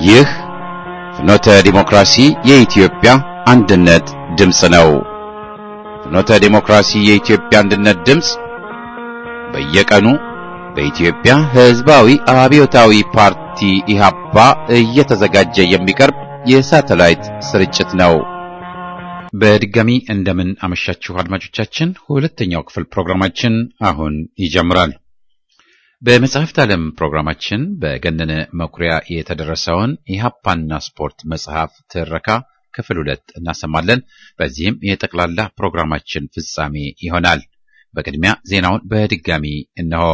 ይህ ፍኖተ ዲሞክራሲ የኢትዮጵያ አንድነት ድምፅ ነው። ፍኖተ ዲሞክራሲ የኢትዮጵያ አንድነት ድምፅ በየቀኑ በኢትዮጵያ ሕዝባዊ አብዮታዊ ፓርቲ ኢህአፓ እየተዘጋጀ የሚቀርብ የሳተላይት ስርጭት ነው። በድጋሚ እንደምን አመሻችሁ አድማጮቻችን። ሁለተኛው ክፍል ፕሮግራማችን አሁን ይጀምራል። በመጽሐፍት ዓለም ፕሮግራማችን በገነነ መኩሪያ የተደረሰውን ኢህአፓና ስፖርት መጽሐፍ ትረካ ክፍል ሁለት እናሰማለን። በዚህም የጠቅላላ ፕሮግራማችን ፍጻሜ ይሆናል። በቅድሚያ ዜናውን በድጋሚ እነሆ።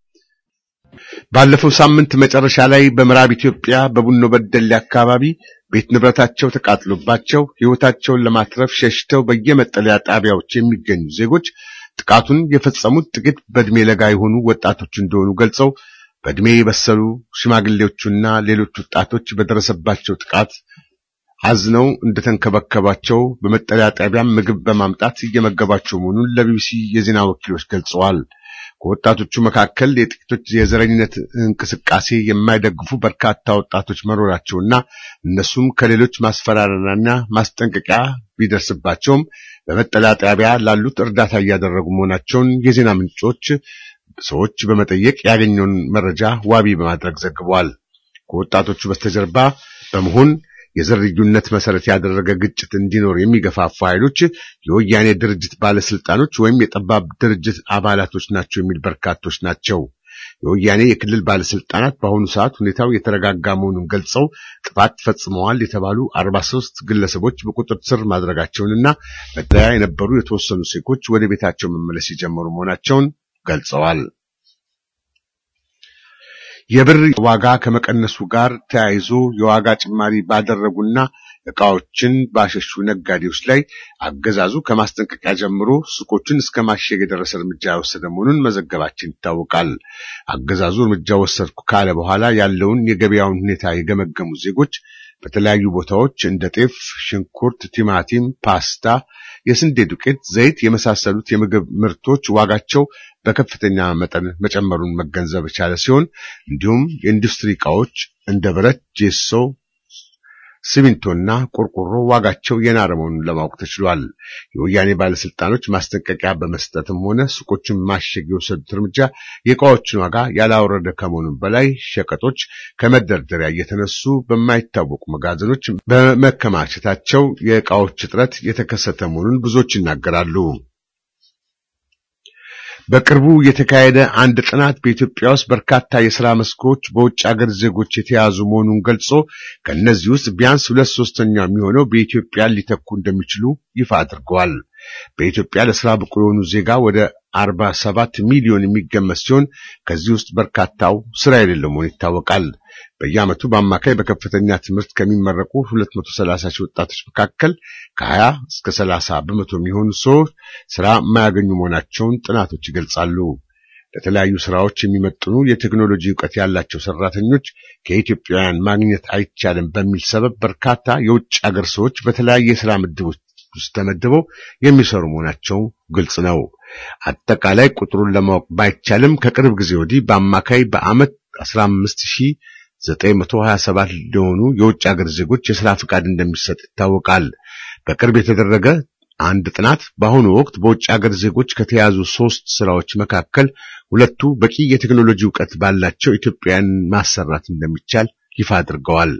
ባለፈው ሳምንት መጨረሻ ላይ በምዕራብ ኢትዮጵያ በቡኖ በደሌ አካባቢ ቤት ንብረታቸው ተቃጥሎባቸው ሕይወታቸውን ለማትረፍ ሸሽተው በየመጠለያ ጣቢያዎች የሚገኙ ዜጎች ጥቃቱን የፈጸሙት ጥቂት በዕድሜ ለጋ የሆኑ ወጣቶች እንደሆኑ ገልጸው በዕድሜ የበሰሉ ሽማግሌዎቹና ሌሎች ወጣቶች በደረሰባቸው ጥቃት አዝነው እንደተንከባከባቸው በመጠለያ ጣቢያም ምግብ በማምጣት እየመገባቸው መሆኑን ለቢቢሲ የዜና ወኪሎች ገልጸዋል። ከወጣቶቹ መካከል የጥቂቶች የዘረኝነት እንቅስቃሴ የማይደግፉ በርካታ ወጣቶች መኖራቸውና እነሱም ከሌሎች ማስፈራሪያና ማስጠንቀቂያ ቢደርስባቸውም በመጠለያ ጣቢያ ላሉት እርዳታ እያደረጉ መሆናቸውን የዜና ምንጮች ሰዎች በመጠየቅ ያገኘውን መረጃ ዋቢ በማድረግ ዘግበዋል። ከወጣቶቹ በስተጀርባ በመሆን የዘር ልዩነት መሰረት ያደረገ ግጭት እንዲኖር የሚገፋፉ ኃይሎች የወያኔ ድርጅት ባለስልጣኖች ወይም የጠባብ ድርጅት አባላቶች ናቸው የሚል በርካቶች ናቸው። የወያኔ የክልል ባለስልጣናት በአሁኑ ሰዓት ሁኔታው የተረጋጋ መሆኑን ገልጸው ጥፋት ፈጽመዋል የተባሉ አርባ ሦስት ግለሰቦች በቁጥጥር ስር ማድረጋቸውንና መጠለያ የነበሩ የተወሰኑ ዜጎች ወደ ቤታቸው መመለስ የጀመሩ መሆናቸውን ገልጸዋል። የብር ዋጋ ከመቀነሱ ጋር ተያይዞ የዋጋ ጭማሪ ባደረጉና ዕቃዎችን ባሸሹ ነጋዴዎች ላይ አገዛዙ ከማስጠንቀቂያ ጀምሮ ሱቆችን እስከ ማሸግ የደረሰ እርምጃ የወሰደ መሆኑን መዘገባችን ይታወቃል። አገዛዙ እርምጃ ወሰድኩ ካለ በኋላ ያለውን የገበያውን ሁኔታ የገመገሙ ዜጎች በተለያዩ ቦታዎች እንደ ጤፍ፣ ሽንኩርት፣ ቲማቲም፣ ፓስታ፣ የስንዴ ዱቄት፣ ዘይት የመሳሰሉት የምግብ ምርቶች ዋጋቸው በከፍተኛ መጠን መጨመሩን መገንዘብ የቻለ ሲሆን እንዲሁም የኢንዱስትሪ ዕቃዎች እንደ ብረት፣ ጄሶ፣ ሲሚንቶና ቆርቆሮ ዋጋቸው የናረ መሆኑን ለማወቅ ተችሏል። የወያኔ ባለስልጣኖች ማስጠንቀቂያ በመስጠትም ሆነ ሱቆችን ማሸግ የወሰዱት እርምጃ የዕቃዎችን ዋጋ ያላወረደ ከመሆኑም በላይ ሸቀጦች ከመደርደሪያ እየተነሱ በማይታወቁ መጋዘኖች በመከማቸታቸው የዕቃዎች እጥረት የተከሰተ መሆኑን ብዙዎች ይናገራሉ። በቅርቡ የተካሄደ አንድ ጥናት በኢትዮጵያ ውስጥ በርካታ የሥራ መስኮች በውጭ አገር ዜጎች የተያዙ መሆኑን ገልጾ ከእነዚህ ውስጥ ቢያንስ ሁለት ሶስተኛው የሚሆነው በኢትዮጵያ ሊተኩ እንደሚችሉ ይፋ አድርገዋል። በኢትዮጵያ ለሥራ ብቁ የሆኑ ዜጋ ወደ አርባ ሰባት ሚሊዮን የሚገመት ሲሆን ከዚህ ውስጥ በርካታው ሥራ የሌለው መሆኑ ይታወቃል። በየዓመቱ በአማካይ በከፍተኛ ትምህርት ከሚመረቁ 230 ሺህ ወጣቶች መካከል ከ20 እስከ 30 በመቶ የሚሆኑ ሰዎች ሥራ የማያገኙ መሆናቸውን ጥናቶች ይገልጻሉ። ለተለያዩ ሥራዎች የሚመጥኑ የቴክኖሎጂ ዕውቀት ያላቸው ሠራተኞች ከኢትዮጵያውያን ማግኘት አይቻልም በሚል ሰበብ በርካታ የውጭ አገር ሰዎች በተለያየ የሥራ ምድቦች ውስጥ ተመድበው የሚሰሩ መሆናቸው ግልጽ ነው። አጠቃላይ ቁጥሩን ለማወቅ ባይቻልም ከቅርብ ጊዜ ወዲህ በአማካይ በዓመት 15 ሺህ 927 ለሆኑ የውጭ ሀገር ዜጎች የሥራ ፍቃድ እንደሚሰጥ ይታወቃል። በቅርብ የተደረገ አንድ ጥናት በአሁኑ ወቅት በውጭ ሀገር ዜጎች ከተያዙ ሶስት ስራዎች መካከል ሁለቱ በቂ የቴክኖሎጂ ዕውቀት ባላቸው ኢትዮጵያውያን ማሰራት እንደሚቻል ይፋ አድርገዋል።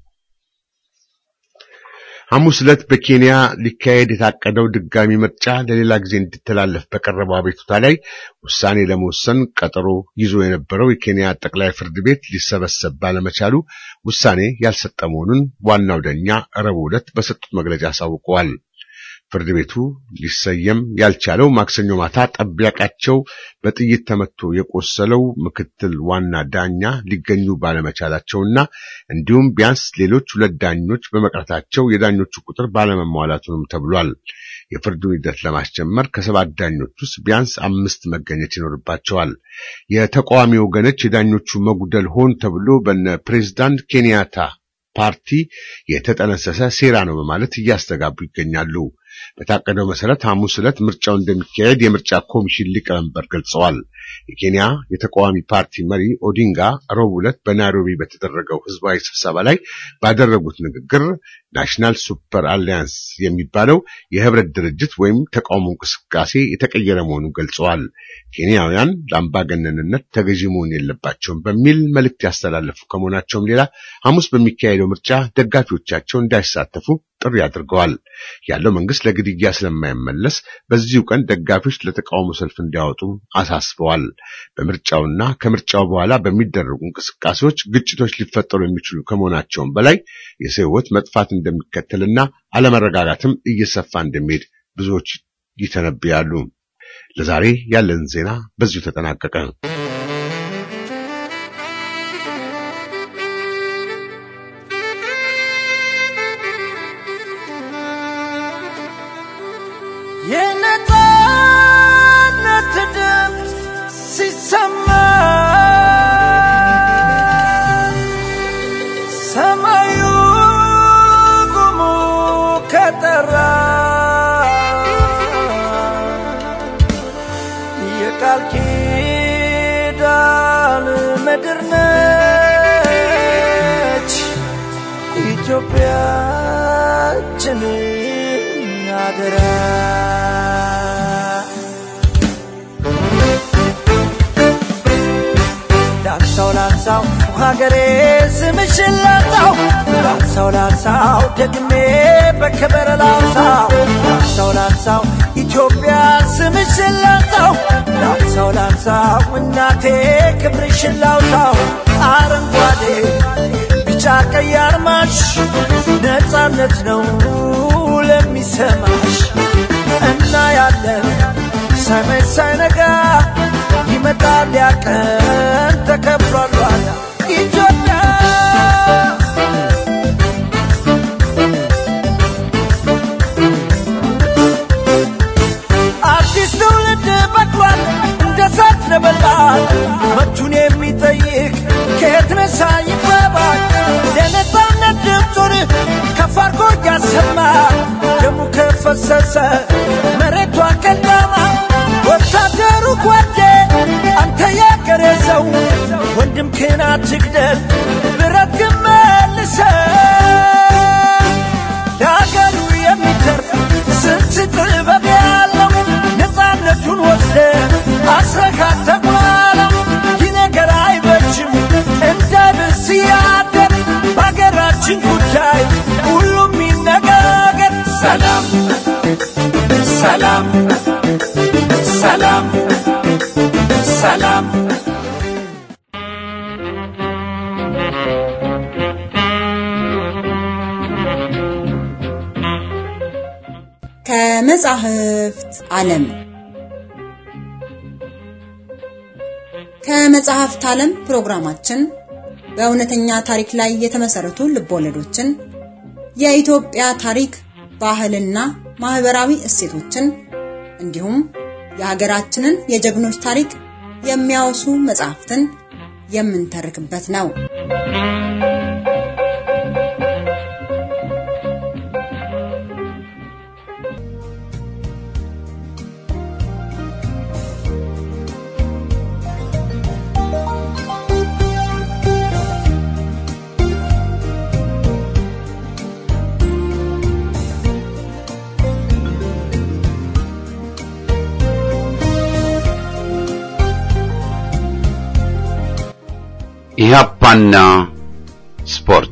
ሐሙስ ዕለት በኬንያ ሊካሄድ የታቀደው ድጋሚ ምርጫ ለሌላ ጊዜ እንዲተላለፍ በቀረበው አቤቱታ ላይ ውሳኔ ለመወሰን ቀጠሮ ይዞ የነበረው የኬንያ ጠቅላይ ፍርድ ቤት ሊሰበሰብ ባለመቻሉ ውሳኔ ያልሰጠ መሆኑን ዋናው ዳኛ ረቡዕ ዕለት በሰጡት መግለጫ አሳውቀዋል። ፍርድ ቤቱ ሊሰየም ያልቻለው ማክሰኞ ማታ ጠባቂያቸው በጥይት ተመቶ የቆሰለው ምክትል ዋና ዳኛ ሊገኙ ባለመቻላቸውና እንዲሁም ቢያንስ ሌሎች ሁለት ዳኞች በመቅረታቸው የዳኞቹ ቁጥር ባለመሟላቱንም ተብሏል። የፍርዱን ሂደት ለማስጀመር ከሰባት ዳኞች ውስጥ ቢያንስ አምስት መገኘት ይኖርባቸዋል። የተቃዋሚ ወገኖች የዳኞቹ መጉደል ሆን ተብሎ በነ ፕሬዝዳንት ኬንያታ ፓርቲ የተጠነሰሰ ሴራ ነው በማለት እያስተጋቡ ይገኛሉ። በታቀደው መሰረት ሐሙስ ዕለት ምርጫው እንደሚካሄድ የምርጫ ኮሚሽን ሊቀመንበር ገልጸዋል። የኬንያ የተቃዋሚ ፓርቲ መሪ ኦዲንጋ ረቡዕ ዕለት በናይሮቢ በተደረገው ህዝባዊ ስብሰባ ላይ ባደረጉት ንግግር ናሽናል ሱፐር አሊያንስ የሚባለው የህብረት ድርጅት ወይም ተቃውሞ እንቅስቃሴ የተቀየረ መሆኑን ገልጸዋል። ኬንያውያን ለአምባገነንነት ተገዢ መሆን የለባቸውም በሚል መልእክት ያስተላለፉ ከመሆናቸውም ሌላ ሐሙስ በሚካሄደው ምርጫ ደጋፊዎቻቸው እንዳይሳተፉ ጥሪ አድርገዋል። ያለው መንግስት ለግድያ ስለማይመለስ በዚሁ ቀን ደጋፊዎች ለተቃውሞ ሰልፍ እንዲያወጡ አሳስበዋል። በምርጫውና ከምርጫው በኋላ በሚደረጉ እንቅስቃሴዎች ግጭቶች ሊፈጠሩ የሚችሉ ከመሆናቸውም በላይ የሰው ህይወት መጥፋት እንደሚከተልና አለመረጋጋትም እየሰፋ እንደሚሄድ ብዙዎች ይተነብያሉ። ለዛሬ ያለን ዜና በዚሁ ተጠናቀቀ። የነጻነት ድምፅ ሲሰማ ሰማዩ ጉሙ ከጠራ የቃል ኪዳን ምድር ነች ኢትዮጵያችን አደራ ላንሳው ላንሳው ሀገሬ ስምሽን ላንሳው ላንሳው ላንሳው ደግሜ በክብር ላንሳው ላንሳው ላንሳው ኢትዮጵያ ስምሽን ላንሳው ላንሳው ላንሳው እናቴ ክብርሽን ላውሳው አረንጓዴ ቢጫ ቀይ አርማሽ ነፃነት ነው ለሚሰማሽ እና ያለን ሰማይ ሳይነጋ ይመጣል ያቀን ተከብሯል ዋላ ኢትዮጵያ አዲስ ትውልድ በቅሏል እንደ ሳት ነበልባል መብቱን የሚጠይቅ ከየት ነሳ ይባባል ለነፃነት ድምፁን ከፍ አድርጎ እያሰማ ደሙ ከፈሰሰ መሬቷ ቀልዳማ ወታደሩ ጓዴ አንተ ያገሬ ሰው ወንድም ክን አትግደል ብረት ግን መልሰው ለአገሩ የሚተርፍ ስንት ጥበብ ያለው ነፃነቱን ወስደ አስረካት ተቋለው ይህ ነገር አይበጅም እንዳይብስ ያደር በአገራችን ጉዳይ ሁሉም ይነጋገር ሰላም ሰላም ሰላም ሰላም ከመጻሕፍት ዓለም ከመጽሐፍት ዓለም ፕሮግራማችን በእውነተኛ ታሪክ ላይ የተመሰረቱ ልቦለዶችን፣ የኢትዮጵያ ታሪክ፣ ባህልና ማህበራዊ እሴቶችን እንዲሁም የሀገራችንን የጀግኖች ታሪክ የሚያወሱ መጽሐፍትን የምንተርክበት ነው። ኢህአፓና ስፖርት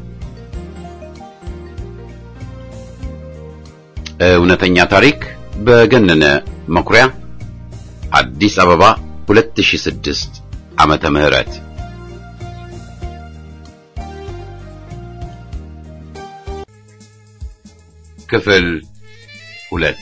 እውነተኛ ታሪክ በገነነ መኩሪያ አዲስ አበባ 2006 ዓመተ ምህረት ክፍል ሁለት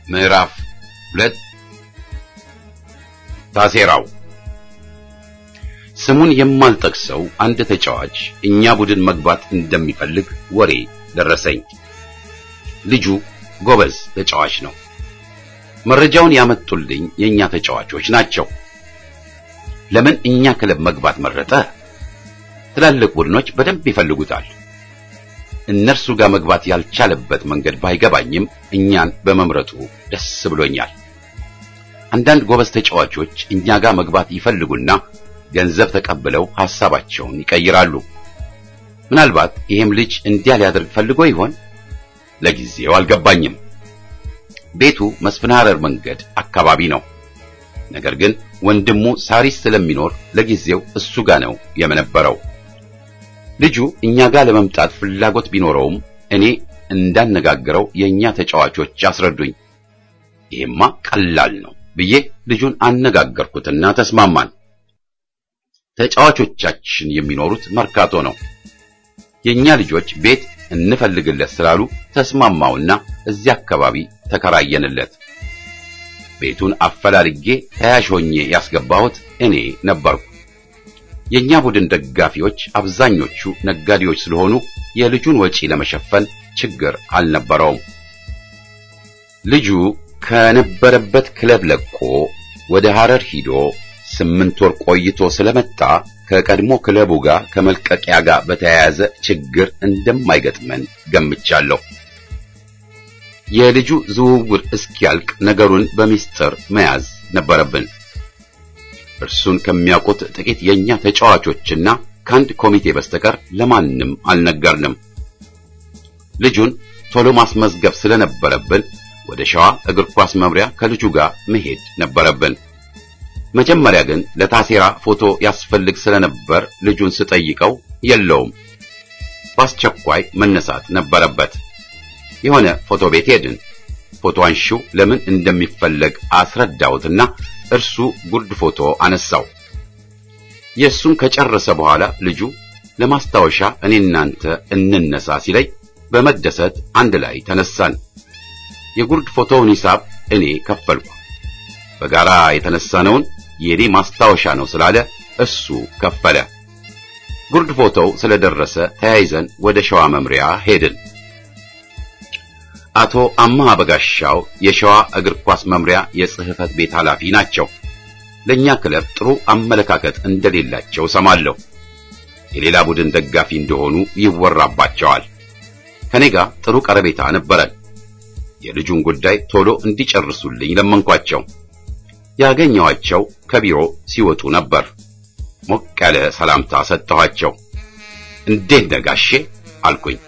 ምዕራፍ ሁለት ታሴራው ስሙን የማልጠቅሰው አንድ ተጫዋች እኛ ቡድን መግባት እንደሚፈልግ ወሬ ደረሰኝ። ልጁ ጎበዝ ተጫዋች ነው። መረጃውን ያመጡልኝ የኛ ተጫዋቾች ናቸው። ለምን እኛ ክለብ መግባት መረጠ? ትላልቅ ቡድኖች በደንብ ይፈልጉታል። እነርሱ ጋር መግባት ያልቻለበት መንገድ ባይገባኝም እኛን በመምረጡ ደስ ብሎኛል። አንዳንድ ጎበዝ ተጫዋቾች እኛ ጋር መግባት ይፈልጉና ገንዘብ ተቀብለው ሐሳባቸውን ይቀይራሉ። ምናልባት ይሄም ልጅ እንዲያ ሊያደርግ ፈልጎ ይሆን? ለጊዜው አልገባኝም። ቤቱ መስፍን ሐረር መንገድ አካባቢ ነው። ነገር ግን ወንድሙ ሳሪስ ስለሚኖር ለጊዜው እሱ ጋር ነው የመነበረው። ልጁ እኛ ጋር ለመምጣት ፍላጎት ቢኖረውም እኔ እንዳነጋግረው የኛ ተጫዋቾች አስረዱኝ። ይሄማ ቀላል ነው ብዬ ልጁን አነጋገርኩትና ተስማማን። ተጫዋቾቻችን የሚኖሩት መርካቶ ነው። የኛ ልጆች ቤት እንፈልግለት ስላሉ ተስማማውና እዚያ አካባቢ ተከራየንለት። ቤቱን አፈላልጌ ተያዥ ሆኜ ያስገባሁት እኔ ነበርኩ። የኛ ቡድን ደጋፊዎች አብዛኞቹ ነጋዴዎች ስለሆኑ የልጁን ወጪ ለመሸፈን ችግር አልነበረውም። ልጁ ከነበረበት ክለብ ለቆ ወደ ሐረር ሂዶ ስምንት ወር ቆይቶ ስለመጣ ከቀድሞ ክለቡ ጋር ከመልቀቂያ ጋር በተያያዘ ችግር እንደማይገጥመን ገምቻለሁ። የልጁ ዝውውር እስኪያልቅ ነገሩን በሚስጥር መያዝ ነበረብን። እርሱን ከሚያውቁት ጥቂት የኛ ተጫዋቾችና ከአንድ ኮሚቴ በስተቀር ለማንም አልነገርንም። ልጁን ቶሎ ማስመዝገብ ስለነበረብን ወደ ሸዋ እግር ኳስ መምሪያ ከልጁ ጋር መሄድ ነበረብን። መጀመሪያ ግን ለታሴራ ፎቶ ያስፈልግ ስለነበር ልጁን ስጠይቀው የለውም፣ በአስቸኳይ መነሳት ነበረበት። የሆነ ፎቶ ቤት ሄድን። ፎቶ አንሺው ለምን እንደሚፈለግ አስረዳሁትና እርሱ ጉርድ ፎቶ አነሳው። የእሱን ከጨረሰ በኋላ ልጁ ለማስታወሻ እኔ እናንተ እንነሳ ሲለኝ በመደሰት አንድ ላይ ተነሳን። የጉርድ ፎቶውን ሂሳብ እኔ ከፈልኩ። በጋራ የተነሳነውን የኔ ማስታወሻ ነው ስላለ እሱ ከፈለ። ጉርድ ፎቶው ስለደረሰ ተያይዘን ወደ ሸዋ መምሪያ ሄድን። አቶ አማሃ በጋሻው የሸዋ እግር ኳስ መምሪያ የጽህፈት ቤት ኃላፊ ናቸው። ለኛ ክለብ ጥሩ አመለካከት እንደሌላቸው ሰማለሁ። የሌላ ቡድን ደጋፊ እንደሆኑ ይወራባቸዋል። ከኔ ጋር ጥሩ ቀረቤታ ነበረን። የልጁን ጉዳይ ቶሎ እንዲጨርሱልኝ ለመንኳቸው። ያገኘኋቸው ከቢሮ ሲወጡ ነበር። ሞቅ ያለ ሰላምታ ሰጠኋቸው። እንዴት ነህ ጋሼ አልኩኝ።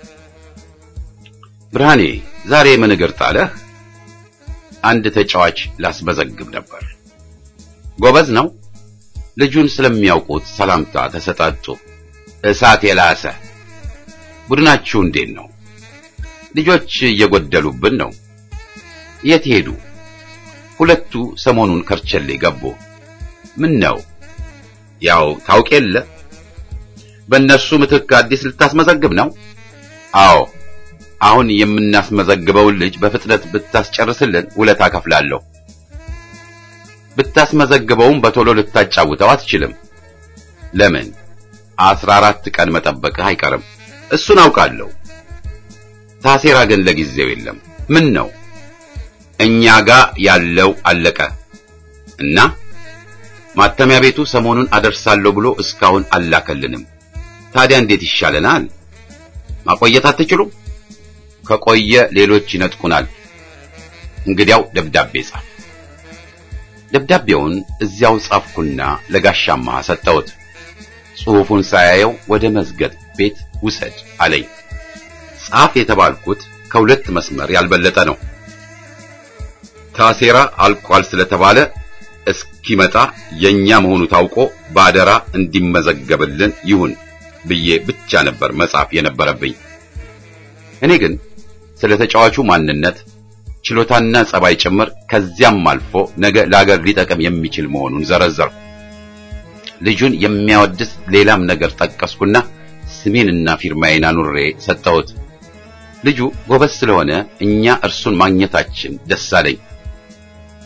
ብርሃኔ ዛሬ ምን እግር ጣለህ? አንድ ተጫዋች ላስመዘግብ ነበር። ጎበዝ ነው። ልጁን ስለሚያውቁት ሰላምታ ተሰጣጡ። እሳት የላሰ ቡድናችሁ እንዴት ነው? ልጆች እየጎደሉብን ነው። የት ሄዱ? ሁለቱ ሰሞኑን ከርቸሌ ገቡ። ምን ነው? ያው ታውቅ የለ በእነርሱ ምትክ አዲስ ልታስመዘግብ ነው? አዎ አሁን የምናስመዘግበውን ልጅ በፍጥነት ብታስጨርስልን ውለታ ከፍላለሁ። ብታስመዘግበውም በቶሎ ልታጫውተው አትችልም። ለምን? አስራ አራት ቀን መጠበቅህ አይቀርም። እሱን አውቃለሁ። ታሴራ ግን ለጊዜው የለም። ምን ነው? እኛ ጋር ያለው አለቀ እና ማተሚያ ቤቱ ሰሞኑን አደርሳለሁ ብሎ እስካሁን አላከልንም። ታዲያ እንዴት ይሻለናል? ማቆየት አትችሉም? ከቆየ ሌሎች ይነጥቁናል። እንግዲያው ደብዳቤ ጻፍ። ደብዳቤውን እዚያው ጻፍኩና ለጋሻማ ሰጠሁት። ጽሑፉን ሳያየው ወደ መዝገብ ቤት ውሰድ አለኝ። ጻፍ የተባልኩት ከሁለት መስመር ያልበለጠ ነው። ታሴራ አልቋል ስለተባለ እስኪመጣ የኛ መሆኑ ታውቆ በአደራ እንዲመዘገብልን ይሁን ብዬ ብቻ ነበር መጻፍ የነበረብኝ። እኔ ግን ስለ ተጫዋቹ ማንነት፣ ችሎታና ጸባይ ጭምር ከዚያም አልፎ ነገ ለአገር ሊጠቅም የሚችል መሆኑን ዘረዘርኩ። ልጁን የሚያወድስ ሌላም ነገር ጠቀስኩና ስሜንና ፊርማዬን አኑሬ ሰጠሁት። ልጁ ጎበዝ ስለሆነ እኛ እርሱን ማግኘታችን ደስ አለኝ።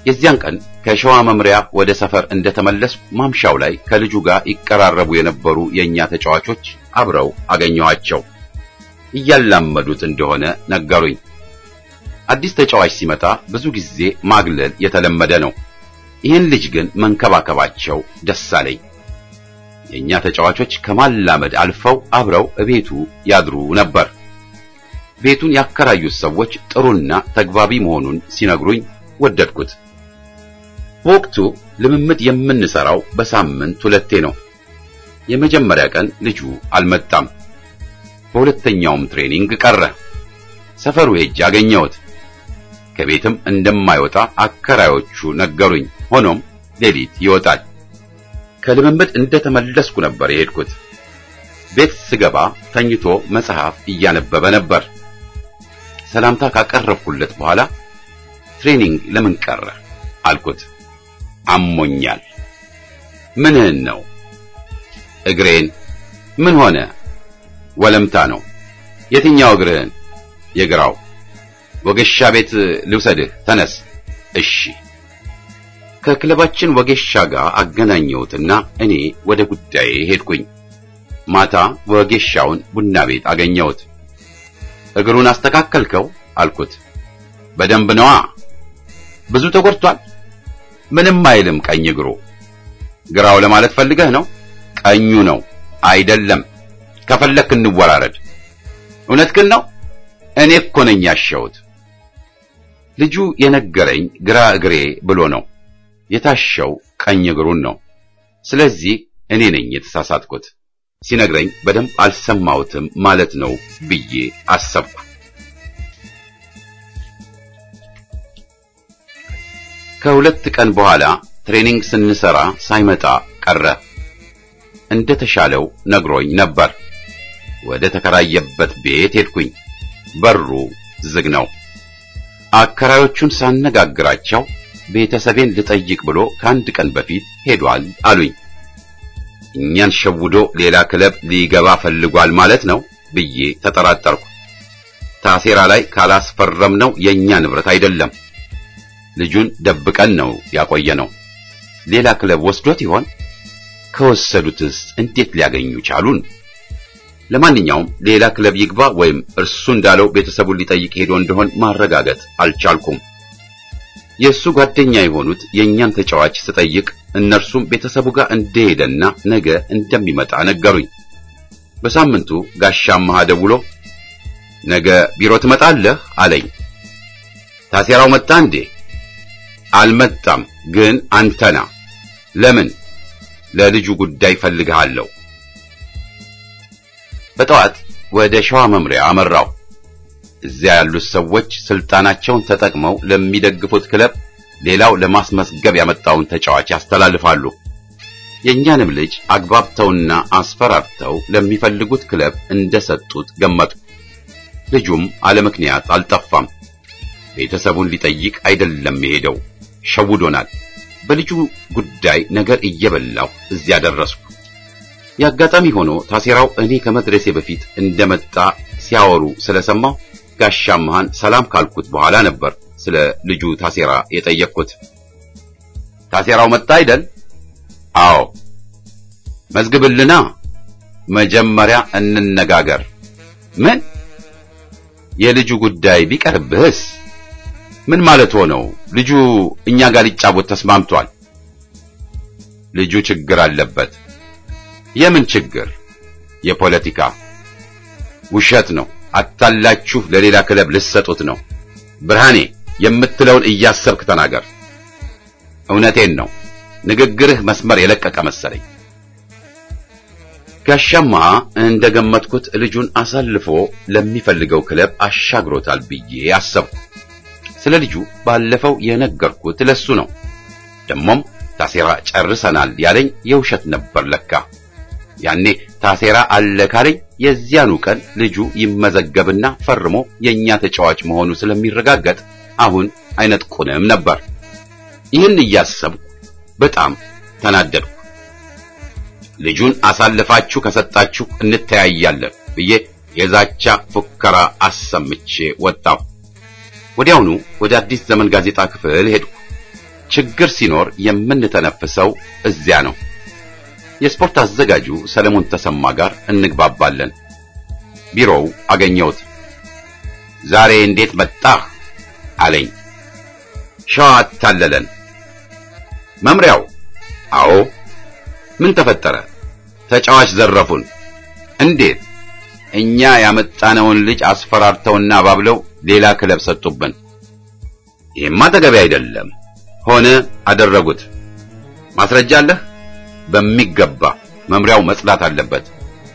የዚያን ቀን ከሸዋ መምሪያ ወደ ሰፈር እንደተመለስኩ ማምሻው ላይ ከልጁ ጋር ይቀራረቡ የነበሩ የእኛ ተጫዋቾች አብረው አገኘኋቸው። እያላመዱት እንደሆነ ነገሩኝ። አዲስ ተጫዋች ሲመጣ ብዙ ጊዜ ማግለል የተለመደ ነው። ይህን ልጅ ግን መንከባከባቸው ደስ አለኝ። የእኛ ተጫዋቾች ከማላመድ አልፈው አብረው እቤቱ ያድሩ ነበር። ቤቱን ያከራዩት ሰዎች ጥሩና ተግባቢ መሆኑን ሲነግሩኝ ወደድኩት። በወቅቱ ልምምድ የምንሰራው በሳምንት ሁለቴ ነው። የመጀመሪያ ቀን ልጁ አልመጣም። በሁለተኛውም ትሬኒንግ ቀረ። ሰፈሩ ሄጄ አገኘሁት። ከቤትም እንደማይወጣ አከራዮቹ ነገሩኝ። ሆኖም ሌሊት ይወጣል። ከልምምድ እንደተመለስኩ ነበር የሄድኩት። ቤት ስገባ ተኝቶ መጽሐፍ እያነበበ ነበር። ሰላምታ ካቀረብኩለት በኋላ ትሬኒንግ ለምን ቀረ አልኩት። አሞኛል። ምንህን ነው? እግሬን። ምን ሆነ? ወለምታ ነው። የትኛው እግርህን? የግራው። ወገሻ ቤት ልውሰድህ። ተነስ። እሺ። ከክለባችን ወጌሻ ጋር አገናኘሁትና እኔ ወደ ጉዳዬ ሄድኩኝ። ማታ ወጌሻውን ቡና ቤት አገኘሁት። እግሩን አስተካከልከው አልኩት። በደንብ ነዋ። ብዙ ተጎድቷል? ምንም አይልም። ቀኝ እግሩ። ግራው ለማለት ፈልገህ ነው? ቀኙ ነው። አይደለም። ከፈለክ እንወራረድ። እውነትህን ነው? እኔ እኮ ነኝ ያሸሁት። ልጁ የነገረኝ ግራ እግሬ ብሎ ነው። የታሸው ቀኝ እግሩን ነው። ስለዚህ እኔ ነኝ የተሳሳትኩት። ሲነግረኝ በደንብ አልሰማሁትም ማለት ነው ብዬ አሰብኩ። ከሁለት ቀን በኋላ ትሬኒንግ ስንሰራ ሳይመጣ ቀረ። እንደተሻለው ነግሮኝ ነበር። ወደ ተከራየበት ቤት ሄድኩኝ። በሩ ዝግ ነው። አከራዮቹን ሳነጋግራቸው ቤተሰቤን ልጠይቅ ብሎ ከአንድ ቀን በፊት ሄዷል አሉኝ። እኛን ሸውዶ ሌላ ክለብ ሊገባ ፈልጓል ማለት ነው ብዬ ተጠራጠርኩ። ታሴራ ላይ ካላስፈረምነው የኛ ንብረት አይደለም። ልጁን ደብቀን ነው ያቆየነው። ሌላ ክለብ ወስዶት ይሆን? ከወሰዱትስ እንዴት ሊያገኙ ቻሉን? ለማንኛውም ሌላ ክለብ ይግባ ወይም እርሱ እንዳለው ቤተሰቡን ሊጠይቅ ሄዶ እንደሆን ማረጋገጥ አልቻልኩም። የእሱ ጓደኛ የሆኑት የእኛን ተጫዋች ስጠይቅ እነርሱም ቤተሰቡ ጋር እንደሄደና ነገ እንደሚመጣ ነገሩኝ። በሳምንቱ ጋሻማህ ደውሎ ነገ ቢሮ ትመጣለህ አለኝ። ታሴራው መጣ እንዴ? አልመጣም፣ ግን አንተና ለምን? ለልጁ ጉዳይ ፈልግሃለሁ። በጠዋት ወደ ሸዋ መምሪያ አመራው። እዚያ ያሉት ሰዎች ስልጣናቸውን ተጠቅመው ለሚደግፉት ክለብ ሌላው ለማስመስገብ ያመጣውን ተጫዋች ያስተላልፋሉ። የእኛንም ልጅ አግባብተውና አስፈራርተው ለሚፈልጉት ክለብ እንደሰጡት ገመጡ። ልጁም አለ ምክንያት አልጠፋም። ቤተሰቡን ሊጠይቅ አይደለም የሄደው፣ ሸውዶናል። በልጁ ጉዳይ ነገር እየበላሁ እዚያ ደረስኩ። የአጋጣሚ ሆኖ ታሴራው እኔ ከመድረሴ በፊት እንደመጣ ሲያወሩ ስለሰማሁ ጋሻማህን ሰላም ካልኩት በኋላ ነበር ስለ ልጁ ታሴራ የጠየቅኩት። ታሴራው መጣ አይደል? አዎ። መዝግብልና መጀመሪያ እንነጋገር። ምን? የልጁ ጉዳይ ቢቀርብህስ? ምን ማለት ሆነው? ልጁ እኛ ጋር ሊጫወት ተስማምቷል። ልጁ ችግር አለበት። የምን ችግር? የፖለቲካ። ውሸት ነው። አታላችሁ ለሌላ ክለብ ልሰጡት ነው። ብርሃኔ የምትለውን እያሰብክ ተናገር። እውነቴን ነው። ንግግርህ መስመር የለቀቀ መሰለኝ። ጋሻማ እንደገመትኩት ልጁን አሳልፎ ለሚፈልገው ክለብ አሻግሮታል ብዬ አሰብኩ። ስለ ልጁ ባለፈው የነገርኩት ለሱ ነው። ደሞም ታሴራ ጨርሰናል ያለኝ የውሸት ነበር ለካ። ያኔ ታሴራ አለ ካለኝ የዚያኑ ቀን ልጁ ይመዘገብና ፈርሞ የኛ ተጫዋች መሆኑ ስለሚረጋገጥ አሁን አይነጥቁንም ነበር። ይህን እያሰብኩ በጣም ተናደድኩ። ልጁን አሳልፋችሁ ከሰጣችሁ እንተያያለን ብዬ የዛቻ ፉከራ አሰምቼ ወጣሁ። ወዲያውኑ ወደ አዲስ ዘመን ጋዜጣ ክፍል ሄድኩ። ችግር ሲኖር የምንተነፍሰው እዚያ ነው። የስፖርት አዘጋጁ ሰለሞን ተሰማ ጋር እንግባባለን። ቢሮው አገኘሁት። ዛሬ እንዴት መጣህ አለኝ። ሸዋ አታለለን። መምሪያው? አዎ። ምን ተፈጠረ? ተጫዋች ዘረፉን። እንዴት? እኛ ያመጣነውን ልጅ አስፈራርተውና አባብለው ሌላ ክለብ ሰጡብን። ይሄማ ተገቢ አይደለም። ሆነ አደረጉት። ማስረጃ አለህ? በሚገባ መምሪያው መጽዳት አለበት።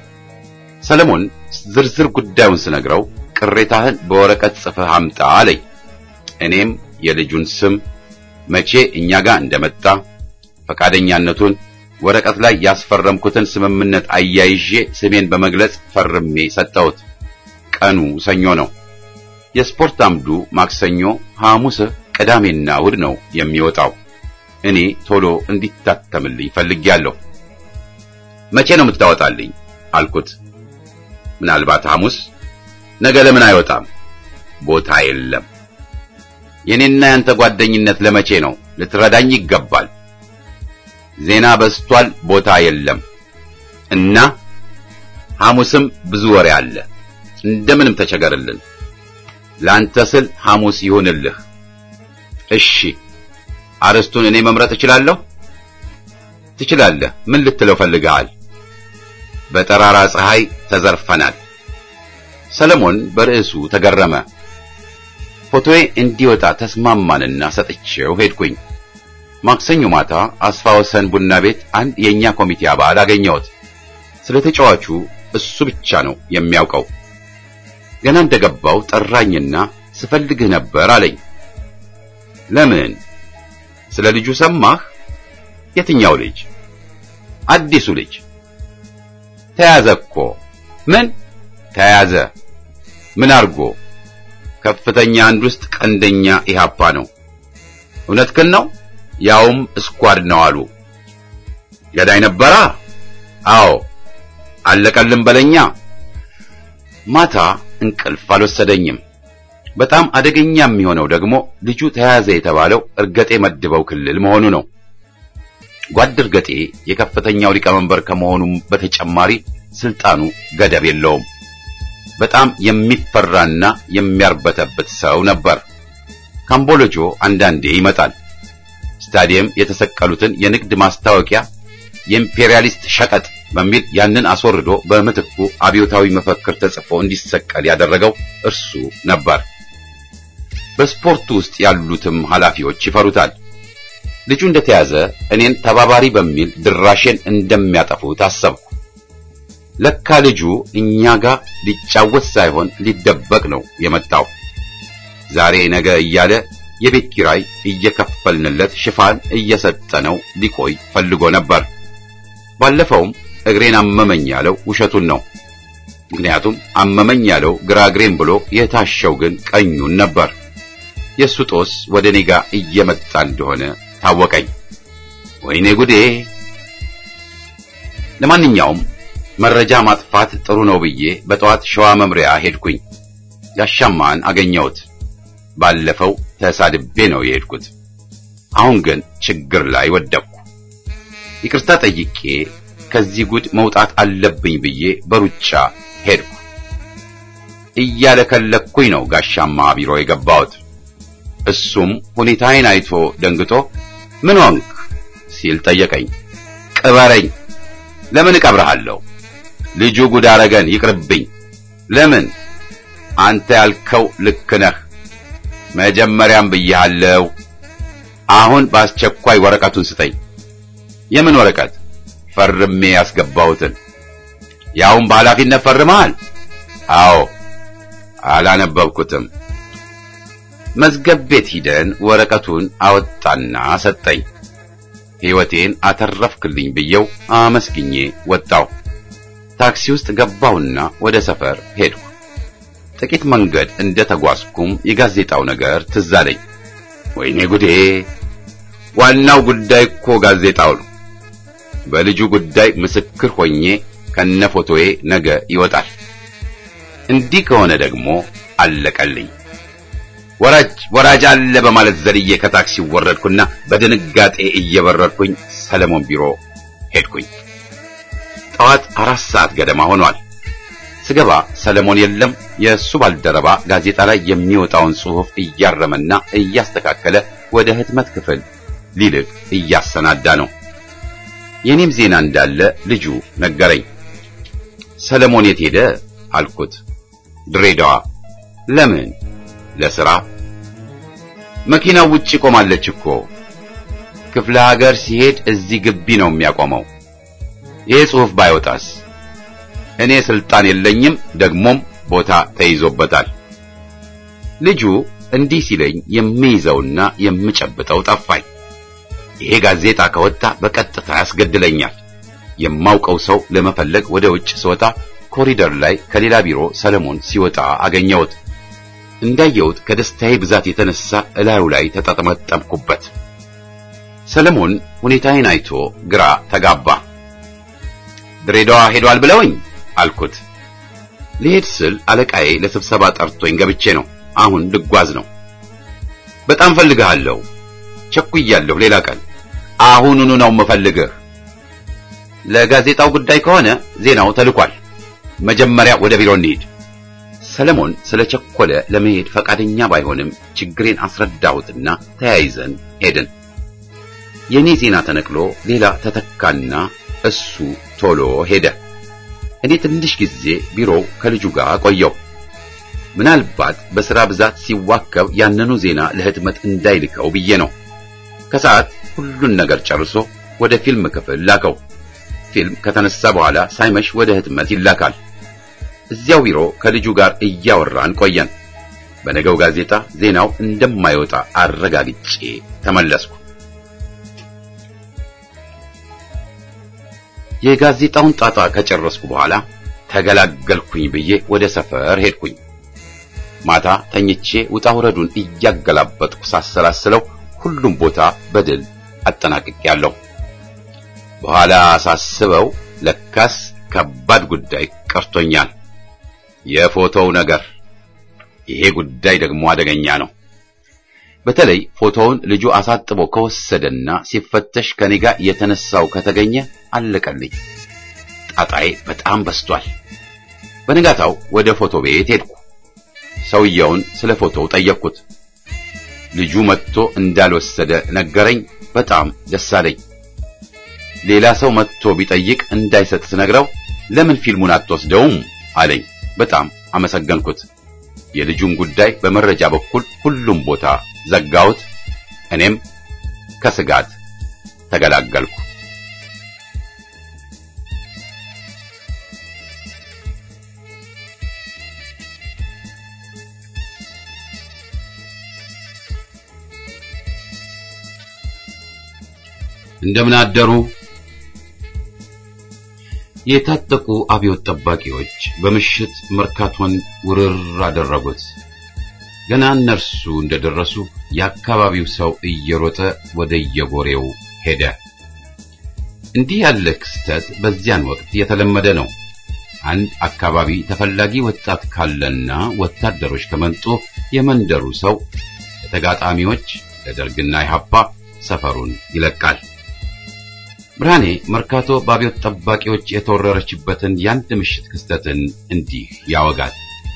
ሰለሞን ዝርዝር ጉዳዩን ስነግረው ቅሬታህን በወረቀት ጽፈህ አምጣ አለኝ። እኔም የልጁን ስም፣ መቼ እኛ ጋር እንደመጣ፣ ፈቃደኛነቱን፣ ወረቀት ላይ ያስፈረምኩትን ስምምነት አያይዤ ስሜን በመግለጽ ፈርሜ ሰጠሁት። ቀኑ ሰኞ ነው። የስፖርት አምዱ ማክሰኞ፣ ሐሙስ፣ ቅዳሜና እሑድ ነው የሚወጣው። እኔ ቶሎ እንዲታተምልኝ ፈልጌያለሁ። መቼ ነው የምታወጣልኝ አልኩት። ምናልባት ሐሙስ። ነገ ለምን አይወጣም? ቦታ የለም። የኔና ያንተ ጓደኝነት ለመቼ ነው? ልትረዳኝ ይገባል። ዜና በስቷል፣ ቦታ የለም እና ሐሙስም ብዙ ወሬ አለ። እንደምንም ተቸገርልን። ላንተ ስል ሐሙስ ይሁንልህ። እሺ። አርስቱን እኔ መምረጥ እችላለሁ? ትችላለህ። ምን ልትለው ፈልገሃል? በጠራራ ፀሐይ ተዘርፈናል። ሰለሞን በርዕሱ ተገረመ። ፎቶዬ እንዲወጣ ተስማማንና ሰጥቼው ሄድኩኝ። ማክሰኞ ማታ አስፋ ወሰን ቡና ቤት አንድ የኛ ኮሚቴ አባል አገኘሁት። ስለ ተጫዋቹ እሱ ብቻ ነው የሚያውቀው። ገና እንደገባው ጠራኝና ስፈልግህ ነበር አለኝ። ለምን? ስለ ልጁ ሰማህ? የትኛው ልጅ? አዲሱ ልጅ ተያዘ እኮ። ምን ተያዘ? ምን አርጎ? ከፍተኛ አንድ ውስጥ ቀንደኛ ኢህአፓ ነው። እውነትህን ነው? ያውም እስኳድ ነው አሉ። ገዳይ ነበራ? አዎ። አለቀልን በለኛ። ማታ እንቅልፍ አልወሰደኝም። በጣም አደገኛ የሚሆነው ደግሞ ልጁ ተያዘ የተባለው እርገጤ መድበው ክልል መሆኑ ነው። ጓድ እርገጤ የከፍተኛው ሊቀመንበር ከመሆኑም በተጨማሪ ስልጣኑ ገደብ የለውም። በጣም የሚፈራና የሚያርበተበት ሰው ነበር። ካምቦሎጆ አንዳንዴ ይመጣል። ስታዲየም የተሰቀሉትን የንግድ ማስታወቂያ የኢምፔሪያሊስት ሸቀጥ በሚል ያንን አስወርዶ በምትኩ አብዮታዊ መፈክር ተጽፎ እንዲሰቀል ያደረገው እርሱ ነበር። በስፖርቱ ውስጥ ያሉትም ኃላፊዎች ይፈሩታል። ልጁ እንደተያዘ እኔን ተባባሪ በሚል ድራሼን እንደሚያጠፉት አሰብኩ። ለካ ልጁ እኛ ጋር ሊጫወት ሳይሆን ሊደበቅ ነው የመጣው። ዛሬ ነገ እያለ የቤት ኪራይ እየከፈልንለት ሽፋን እየሰጠነው ሊቆይ ፈልጎ ነበር። ባለፈውም እግሬን አመመኝ ያለው ውሸቱን ነው። ምክንያቱም አመመኝ ያለው ግራ እግሬን ብሎ የታሸው ግን ቀኙን ነበር። የእሱ ጦስ ወደ እኔ ጋር እየመጣ እንደሆነ ታወቀኝ። ወይኔ ጉዴ! ለማንኛውም መረጃ ማጥፋት ጥሩ ነው ብዬ በጠዋት ሸዋ መምሪያ ሄድኩኝ። ያሻማን አገኘሁት። ባለፈው ተሳድቤ ነው የሄድኩት። አሁን ግን ችግር ላይ ወደቅኩ። ይቅርታ ጠይቄ ከዚህ ጉድ መውጣት አለብኝ ብዬ በሩጫ ሄድኩ። እያለከለኩኝ ነው ጋሻማ ቢሮ የገባሁት። እሱም ሁኔታዬን አይቶ ደንግጦ ምን ሆንክ ሲል ጠየቀኝ። ቅበረኝ። ለምን እቀብረሃለሁ? ልጁ ጉድ አረገን፣ ይቅርብኝ። ለምን? አንተ ያልከው ልክ ነህ። መጀመሪያም ብያለሁ። አሁን በአስቸኳይ ወረቀቱን ስጠኝ። የምን ወረቀት? ፈርሜ ያስገባሁትን። ያውም በኃላፊነት ፈርመሃል? አዎ። አላነበብኩትም። መዝገብ ቤት ሂደን ወረቀቱን አወጣና ሰጠኝ። ሕይወቴን አተረፍክልኝ ብየው አመስግኜ ወጣው። ታክሲ ውስጥ ገባሁና ወደ ሰፈር ሄድኩ። ጥቂት መንገድ እንደ ተጓዝኩም የጋዜጣው ነገር ትዝ አለኝ። ወይኔ ጉዴ! ዋናው ጉዳይ እኮ ጋዜጣው ነው። በልጁ ጉዳይ ምስክር ሆኜ ከነፎቶዬ ነገ ይወጣል። እንዲህ ከሆነ ደግሞ አለቀልኝ። ወራጅ ወራጅ አለ በማለት ዘልዬ ከታክሲ ወረድኩና በድንጋጤ እየበረርኩኝ ሰለሞን ቢሮ ሄድኩኝ። ጠዋት አራት ሰዓት ገደማ ሆኗል። ስገባ ሰለሞን የለም። የእሱ ባልደረባ ጋዜጣ ላይ የሚወጣውን ጽሑፍ እያረመና እያስተካከለ ወደ ህትመት ክፍል ሊልክ እያሰናዳ ነው። የኔም ዜና እንዳለ ልጁ ነገረኝ። ሰለሞን የት ሄደ አልኩት። ድሬዳዋ። ለምን? ለስራ። መኪናው ውጪ ቆማለች እኮ። ክፍለ ሀገር ሲሄድ እዚህ ግቢ ነው የሚያቆመው። ይህ ጽሑፍ ባይወጣስ? እኔ ስልጣን የለኝም፣ ደግሞም ቦታ ተይዞበታል። ልጁ እንዲህ ሲለኝ የሚይዘውና የምጨብጠው ጠፋኝ። ይሄ ጋዜጣ ከወጣ በቀጥታ ያስገድለኛል። የማውቀው ሰው ለመፈለግ ወደ ውጭ ስወጣ ኮሪደር ላይ ከሌላ ቢሮ ሰለሞን ሲወጣ አገኘሁት። እንዳየሁት ከደስታዬ ብዛት የተነሳ እላዩ ላይ ተጠመጠምኩበት። ሰለሞን ሁኔታዬን አይቶ ግራ ተጋባ። ድሬዳዋ ሄዷል ብለውኝ አልኩት። ልሄድ ስል አለቃዬ ለስብሰባ ጠርቶኝ ገብቼ ነው። አሁን ልጓዝ ነው። በጣም ፈልግሃለሁ። ቸኩያለሁ። ሌላ ቀን አሁኑኑ ነው የምፈልግህ። ለጋዜጣው ጉዳይ ከሆነ ዜናው ተልኳል። መጀመሪያ ወደ ቢሮ እንሂድ። ሰለሞን ስለቸኮለ ለመሄድ ፈቃደኛ ባይሆንም ችግሬን አስረዳሁትና ተያይዘን ሄድን። የኔ ዜና ተነቅሎ ሌላ ተተካና እሱ ቶሎ ሄደ። እኔ ትንሽ ጊዜ ቢሮው ከልጁ ጋር ቆየው። ምናልባት በሥራ ብዛት ሲዋከብ ያንኑ ዜና ለህትመት እንዳይልከው ብዬ ነው። ከሰዓት ሁሉን ነገር ጨርሶ ወደ ፊልም ክፍል ላከው። ፊልም ከተነሳ በኋላ ሳይመሽ ወደ ህትመት ይላካል። እዚያው ቢሮ ከልጁ ጋር እያወራን ቆየን። በነገው ጋዜጣ ዜናው እንደማይወጣ አረጋግጬ ተመለስኩ። የጋዜጣውን ጣጣ ከጨረስኩ በኋላ ተገላገልኩኝ ብዬ ወደ ሰፈር ሄድኩኝ። ማታ ተኝቼ ውጣ ውረዱን እያገላበጥኩ ሳሰላስለው ሁሉም ቦታ በድል አጠናቅቄያለሁ። በኋላ ሳስበው ለካስ ከባድ ጉዳይ ቀርቶኛል። የፎቶው ነገር። ይሄ ጉዳይ ደግሞ አደገኛ ነው። በተለይ ፎቶውን ልጁ አሳጥቦ ከወሰደና ሲፈተሽ ከኔ ጋር የተነሳው ከተገኘ አለቀልኝ። ጣጣዬ በጣም በስቷል። በንጋታው ወደ ፎቶ ቤት ሄድኩ። ሰውየውን ስለ ፎቶው ጠየቅኩት። ልጁ መጥቶ እንዳልወሰደ ነገረኝ። በጣም ደስ አለኝ። ሌላ ሰው መጥቶ ቢጠይቅ እንዳይሰጥ ስነግረው ለምን ፊልሙን አትወስደውም አለኝ። በጣም አመሰገንኩት። የልጁን ጉዳይ በመረጃ በኩል ሁሉም ቦታ ዘጋሁት። እኔም ከስጋት ተገላገልኩ። እንደምን አደሩ። የታጠቁ አብዮት ጠባቂዎች በምሽት መርካቶን ውርር አደረጉት። ገና እነርሱ እንደደረሱ የአካባቢው ሰው እየሮጠ ወደ የጎሬው ሄደ። እንዲህ ያለ ክስተት በዚያን ወቅት የተለመደ ነው። አንድ አካባቢ ተፈላጊ ወጣት ካለና ወታደሮች ከመጡ የመንደሩ ሰው ለተጋጣሚዎች ለደርግና ኢህአፓ ሰፈሩን ይለቃል። ብርሃኔ መርካቶ በአብዮት ጠባቂዎች የተወረረችበትን የአንድ ምሽት ክስተትን እንዲህ ያወጋል።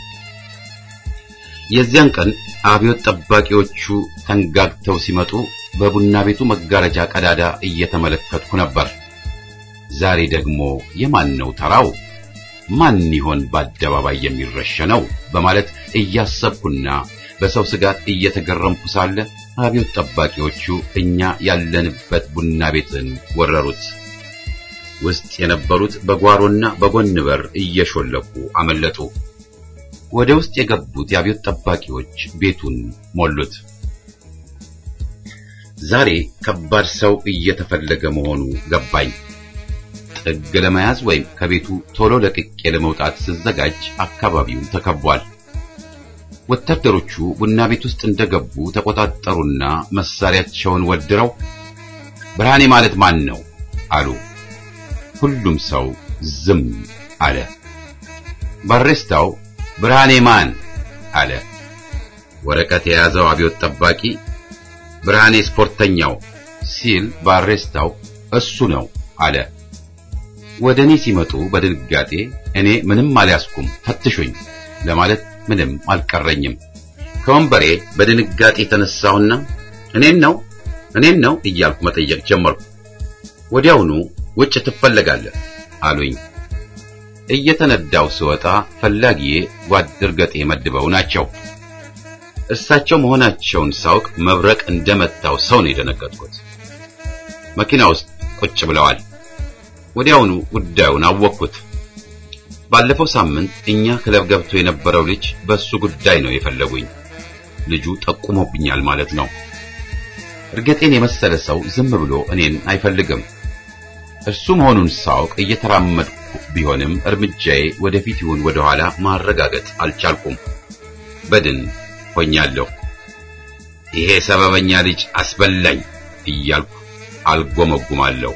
የዚያን ቀን አብዮት ጠባቂዎቹ ተንጋግተው ሲመጡ በቡና ቤቱ መጋረጃ ቀዳዳ እየተመለከትኩ ነበር። ዛሬ ደግሞ የማን ነው ተራው? ማን ይሆን በአደባባይ የሚረሸነው? በማለት እያሰብኩና በሰው ስጋት እየተገረምኩ ሳለ አብዮት ጠባቂዎቹ እኛ ያለንበት ቡና ቤትን ወረሩት። ውስጥ የነበሩት በጓሮና በጎን በር እየሾለኩ አመለጡ። ወደ ውስጥ የገቡት የአብዮት ጠባቂዎች ቤቱን ሞሉት። ዛሬ ከባድ ሰው እየተፈለገ መሆኑ ገባኝ። ጥግ ለመያዝ ወይም ከቤቱ ቶሎ ለቅቄ ለመውጣት ስዘጋጅ አካባቢው ተከቧል። ወታደሮቹ ቡና ቤት ውስጥ እንደገቡ ተቆጣጠሩና መሳሪያቸውን ወድረው ብርሃኔ ማለት ማን ነው አሉ። ሁሉም ሰው ዝም አለ። ባሬስታው ብርሃኔ ማን አለ። ወረቀት የያዘው አብዮት ጠባቂ ብርሃኔ ስፖርተኛው ሲል ባሬስታው እሱ ነው አለ። ወደ እኔ ሲመጡ በድንጋጤ እኔ ምንም አልያዝኩም ፈትሹኝ ለማለት ምንም አልቀረኝም። ከወንበሬ በድንጋጤ ተነሳሁና እኔን ነው እኔን ነው እያልኩ መጠየቅ ጀመርኩ። ወዲያውኑ ውጭ ትፈለጋለህ አሉኝ። እየተነዳው ስወጣ ፈላጊዬ ጓድ እርገጤ መድበው ናቸው። እሳቸው መሆናቸውን ሳውቅ መብረቅ እንደመታው ሰው ነው የደነገጥኩት። መኪና ውስጥ ቁጭ ብለዋል። ወዲያውኑ ጉዳዩን አወቅኩት። ባለፈው ሳምንት እኛ ክለብ ገብቶ የነበረው ልጅ በሱ ጉዳይ ነው የፈለጉኝ። ልጁ ጠቁሞብኛል ማለት ነው። እርገጤን የመሰለ ሰው ዝም ብሎ እኔን አይፈልግም። እርሱ መሆኑን ሳውቅ እየተራመድኩ ቢሆንም እርምጃዬ ወደፊት ይሁን ወደ ኋላ ማረጋገጥ አልቻልኩም። በድን ሆኛለሁ። ይሄ ሰበበኛ ልጅ አስበላኝ እያልኩ አልጎመጉማለሁ።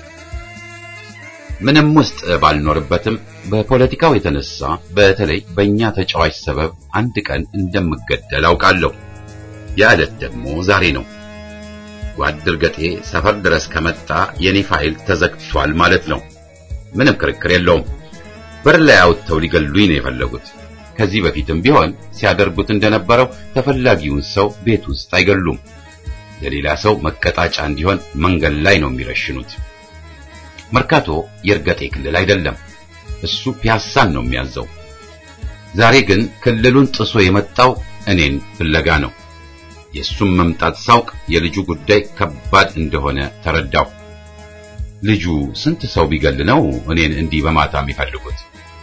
ምንም ውስጥ ባልኖርበትም በፖለቲካው የተነሳ በተለይ በእኛ ተጫዋች ሰበብ አንድ ቀን እንደምገደል አውቃለሁ። ያ ዕለት ደግሞ ዛሬ ነው። ጓድ እርገጤ ሰፈር ድረስ ከመጣ የኔ ፋይል ተዘግቷል ማለት ነው። ምንም ክርክር የለውም። በር ላይ አውጥተው ሊገሉኝ ነው የፈለጉት። ከዚህ በፊትም ቢሆን ሲያደርጉት እንደነበረው ተፈላጊውን ሰው ቤት ውስጥ አይገሉም። ለሌላ ሰው መቀጣጫ እንዲሆን መንገድ ላይ ነው የሚረሽኑት። መርካቶ የእርገጤ ክልል አይደለም። እሱ ፒያሳን ነው የሚያዘው። ዛሬ ግን ክልሉን ጥሶ የመጣው እኔን ፍለጋ ነው። የእሱም መምጣት ሳውቅ የልጁ ጉዳይ ከባድ እንደሆነ ተረዳሁ። ልጁ ስንት ሰው ቢገል ነው እኔን እንዲህ በማታ የሚፈልጉት?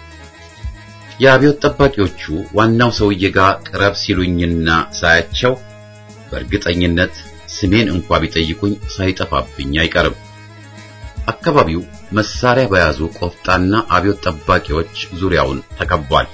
የአብዮት ጠባቂዎቹ ዋናው ሰውዬ ጋር ቅረብ ሲሉኝና ሳያቸው በእርግጠኝነት ስሜን እንኳ ቢጠይቁኝ ሳይጠፋብኝ አይቀርም። አካባቢው መሳሪያ በያዙ ቆፍጣና አብዮት ጠባቂዎች ዙሪያውን ተከቧል።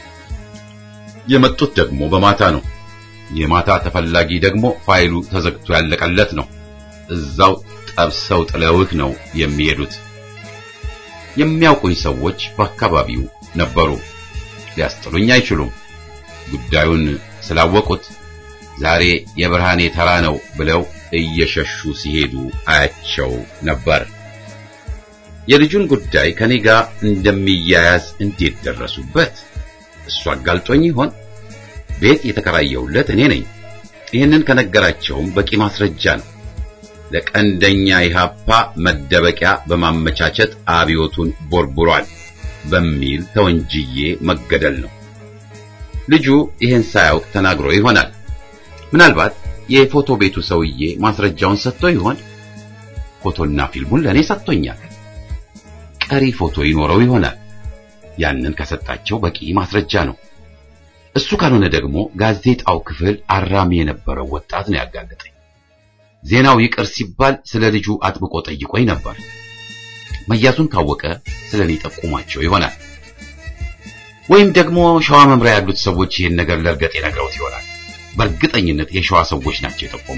የመጡት ደግሞ በማታ ነው። የማታ ተፈላጊ ደግሞ ፋይሉ ተዘግቶ ያለቀለት ነው። እዛው ጠብሰው ጥለውህ ነው የሚሄዱት። የሚያውቁኝ ሰዎች በአካባቢው ነበሩ። ሊያስጥሉኝ አይችሉም። ጉዳዩን ስላወቁት ዛሬ የብርሃኔ ተራ ነው ብለው እየሸሹ ሲሄዱ አያቸው ነበር። የልጁን ጉዳይ ከኔ ጋር እንደሚያያዝ እንዴት ደረሱበት? እሱ አጋልጦኝ ይሆን? ቤት የተከራየሁለት እኔ ነኝ። ይህንን ከነገራቸውም በቂ ማስረጃ ነው። ለቀንደኛ ኢህአፓ መደበቂያ በማመቻቸት አብዮቱን ቦርቡሯል በሚል ተወንጅዬ መገደል ነው። ልጁ ይህን ሳያውቅ ተናግሮ ይሆናል። ምናልባት የፎቶ ቤቱ ሰውዬ ማስረጃውን ሰጥቶ ይሆን? ፎቶና ፊልሙን ለእኔ ሰጥቶኛል። ቀሪ ፎቶ ይኖረው ይሆናል። ያንን ከሰጣቸው በቂ ማስረጃ ነው። እሱ ካልሆነ ደግሞ ጋዜጣው ክፍል አራሚ የነበረው ወጣት ነው ያጋለጠኝ። ዜናው ይቅር ሲባል ስለ ልጁ አጥብቆ ጠይቆኝ ነበር። መያዙን ካወቀ ስለ እኔ ጠቁሟቸው ይሆናል። ወይም ደግሞ ሸዋ መምሪያ ያሉት ሰዎች ይህን ነገር ለእርገጤ ነግረውት ይሆናል። በእርግጠኝነት የሸዋ ሰዎች ናቸው የጠቆሙ።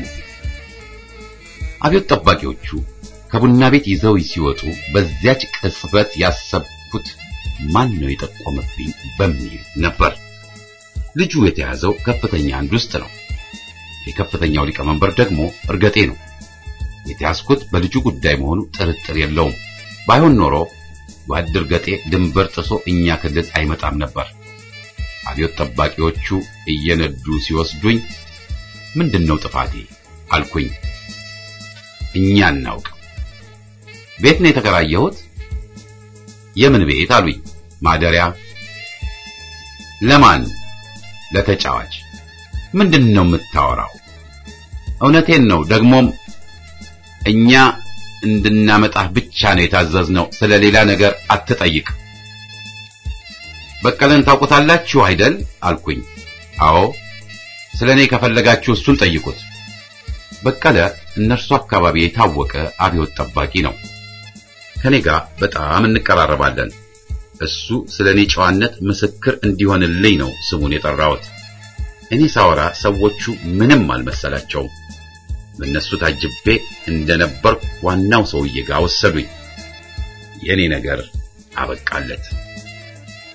አብዮት ጠባቂዎቹ ከቡና ቤት ይዘው ሲወጡ በዚያች ቅጽበት ያሰብኩት ማን ነው የጠቆመብኝ በሚል ነበር። ልጁ የተያዘው ከፍተኛ አንድ ውስጥ ነው። የከፍተኛው ሊቀመንበር ደግሞ እርገጤ ነው። የተያዝኩት በልጁ ጉዳይ መሆኑ ጥርጥር የለውም። ባይሆን ኖሮ ጓድ እርገጤ ድንበር ጥሶ እኛ ክልል አይመጣም ነበር። አብዮት ጠባቂዎቹ እየነዱ ሲወስዱኝ ምንድነው ጥፋቴ አልኩኝ። እኛ እናውቅ። ቤት ነው የተከራየሁት። የምን ቤት አሉኝ። ማደሪያ። ለማን? ለተጫዋች። ምንድን ነው የምታወራው? እውነቴን ነው። ደግሞም እኛ እንድናመጣህ ብቻ ነው የታዘዝነው። ስለ ሌላ ነገር አትጠይቅ። በቀለን ታውቁታላችሁ አይደል? አልኩኝ። አዎ። ስለ እኔ ከፈለጋችሁ እሱን ጠይቁት። በቀለ እነርሱ አካባቢ የታወቀ አብዮት ጠባቂ ነው። ከኔ ጋር በጣም እንቀራረባለን። እሱ ስለ እኔ ጨዋነት ምስክር እንዲሆንልኝ ነው ስሙን የጠራሁት። እኔ ሳወራ ሰዎቹ ምንም አልመሰላቸውም። በእነሱ ታጅቤ እንደነበርኩ ዋናው ሰውዬ ጋር ወሰዱኝ። የኔ ነገር አበቃለት።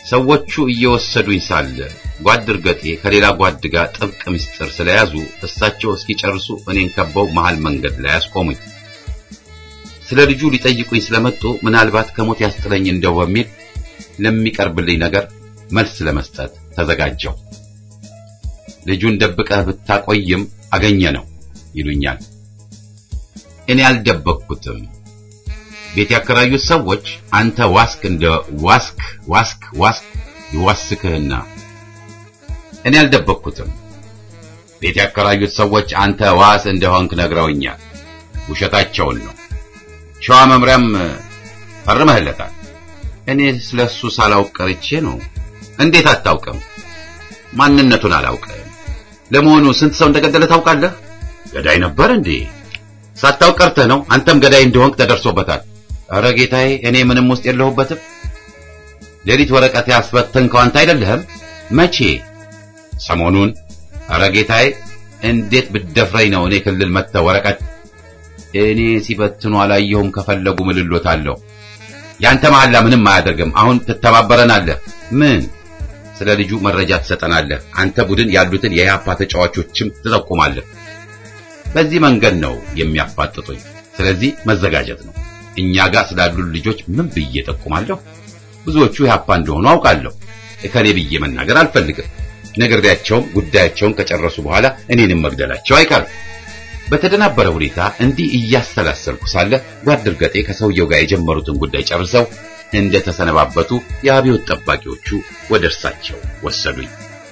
ሰዎቹ እየወሰዱኝ ሳለ ጓድ እርገጤ ከሌላ ጓድ ጋር ጥብቅ ምስጢር ስለያዙ እሳቸው እስኪጨርሱ እኔን ከበው መሃል መንገድ ላይ አስቆሙኝ። ስለ ልጁ ሊጠይቁኝ ስለመጡ ምናልባት ከሞት ያስጥለኝ እንደው በሚል ለሚቀርብልኝ ነገር መልስ ለመስጠት ተዘጋጀው። ልጁን ደብቀህ ብታቆይም አገኘ ነው ይሉኛል። እኔ አልደበቅኩትም። ቤት ያከራዩት ሰዎች አንተ ዋስክ እንደ ዋስክ ዋስክ ዋስክ ይዋስክህና እኔ አልደበቅኩትም። ቤት ያከራዩት ሰዎች አንተ ዋስ እንደሆንክ ነግረውኛል። ውሸታቸውን ነው። ሸዋ መምሪያም ፈርመህለታል። እኔ ስለሱ ሳላውቅ ቀርቼ ነው። እንዴት አታውቅም? ማንነቱን አላውቅም። ለመሆኑ ስንት ሰው እንደገደለ ታውቃለህ? ገዳይ ነበር እንዴ? ሳታውቅ ቀርተህ ነው። አንተም ገዳይ እንደሆንክ ተደርሶበታል። ኧረ ጌታዬ፣ እኔ ምንም ውስጥ የለሁበትም። ሌሊት ወረቀት ያስበተንከው አንተ አይደለህም? መቼ? ሰሞኑን። ኧረ ጌታዬ፣ እንዴት ብትደፍረኝ ነው እኔ ክልል መጥተህ ወረቀት እኔ ሲበትኑ አላየሁም። ከፈለጉ ምልሎታለሁ። ያንተ መሐላ ምንም አያደርግም። አሁን ትተባበረናለህ። ምን? ስለ ልጁ መረጃ ትሰጠናለህ። አንተ ቡድን ያሉትን የያፓ ተጫዋቾችም ትጠቁማለህ። በዚህ መንገድ ነው የሚያፋጥጡኝ። ስለዚህ መዘጋጀት ነው። እኛ ጋር ስላሉ ልጆች ምን ብዬ ጠቁማለሁ? ብዙዎቹ ያፓ እንደሆኑ አውቃለሁ። እከሌ ብዬ መናገር አልፈልግም። ነግሬያቸውም ጉዳያቸውን ከጨረሱ በኋላ እኔንም መግደላቸው አይቀርም። በተደናበረ ሁኔታ እንዲህ እያሰላሰልኩ ሳለ ጓድ እርገጤ ከሰውየው ጋር የጀመሩትን ጉዳይ ጨርሰው እንደ ተሰነባበቱ የአብዮት ጠባቂዎቹ ወደ እርሳቸው ወሰዱኝ።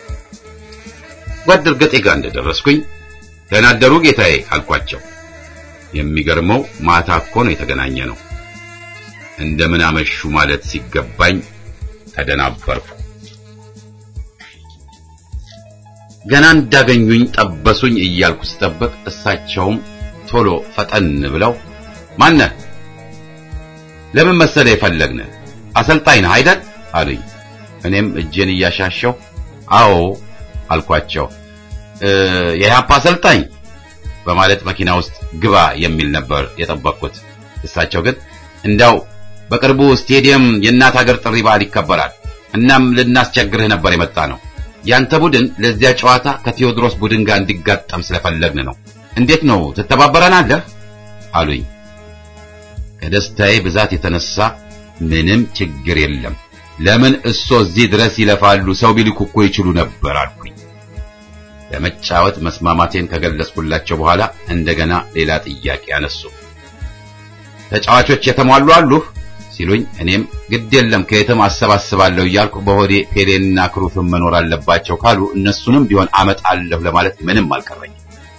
ጓድ እርገጤ ጋር እንደደረስኩኝ ደህና አደሩ ጌታዬ አልኳቸው። የሚገርመው ማታ እኮ ነው የተገናኘ ነው። እንደምን አመሹ ማለት ሲገባኝ ተደናበርኩ። ገና እንዳገኙኝ ጠበሱኝ እያልኩ ስጠብቅ እሳቸውም ቶሎ ፈጠን ብለው ማነህ? ለምን መሰለ የፈለግን አሰልጣኝ ነህ አይደል አሉኝ። እኔም እጄን እያሻሸው አዎ አልኳቸው። የኢህአፓ አሰልጣኝ በማለት መኪና ውስጥ ግባ የሚል ነበር የጠበቅኩት። እሳቸው ግን እንዳው በቅርቡ ስቴዲየም የእናት ሀገር ጥሪ በዓል ይከበራል። እናም ልናስቸግርህ ነበር የመጣ ነው። ያንተ ቡድን ለዚያ ጨዋታ ከቴዎድሮስ ቡድን ጋር እንዲጋጠም ስለፈለግን ነው። እንዴት ነው ትተባበረናለህ? አሉኝ። ከደስታዬ ብዛት የተነሳ ምንም ችግር የለም፣ ለምን እሶ እዚህ ድረስ ይለፋሉ? ሰው ቢልኩ እኮ ይችሉ ነበር አልኩኝ። ለመጫወት መስማማቴን ከገለጽኩላቸው በኋላ እንደገና ሌላ ጥያቄ አነሱ። ተጫዋቾች የተሟሉ አሉህ ሲሉኝ እኔም ግድ የለም ከየትም አሰባስባለሁ እያልኩ በሆዴ ፔሌንና ክሩፍን መኖር አለባቸው ካሉ እነሱንም ቢሆን አመጣለሁ ለማለት ምንም አልቀረኝም።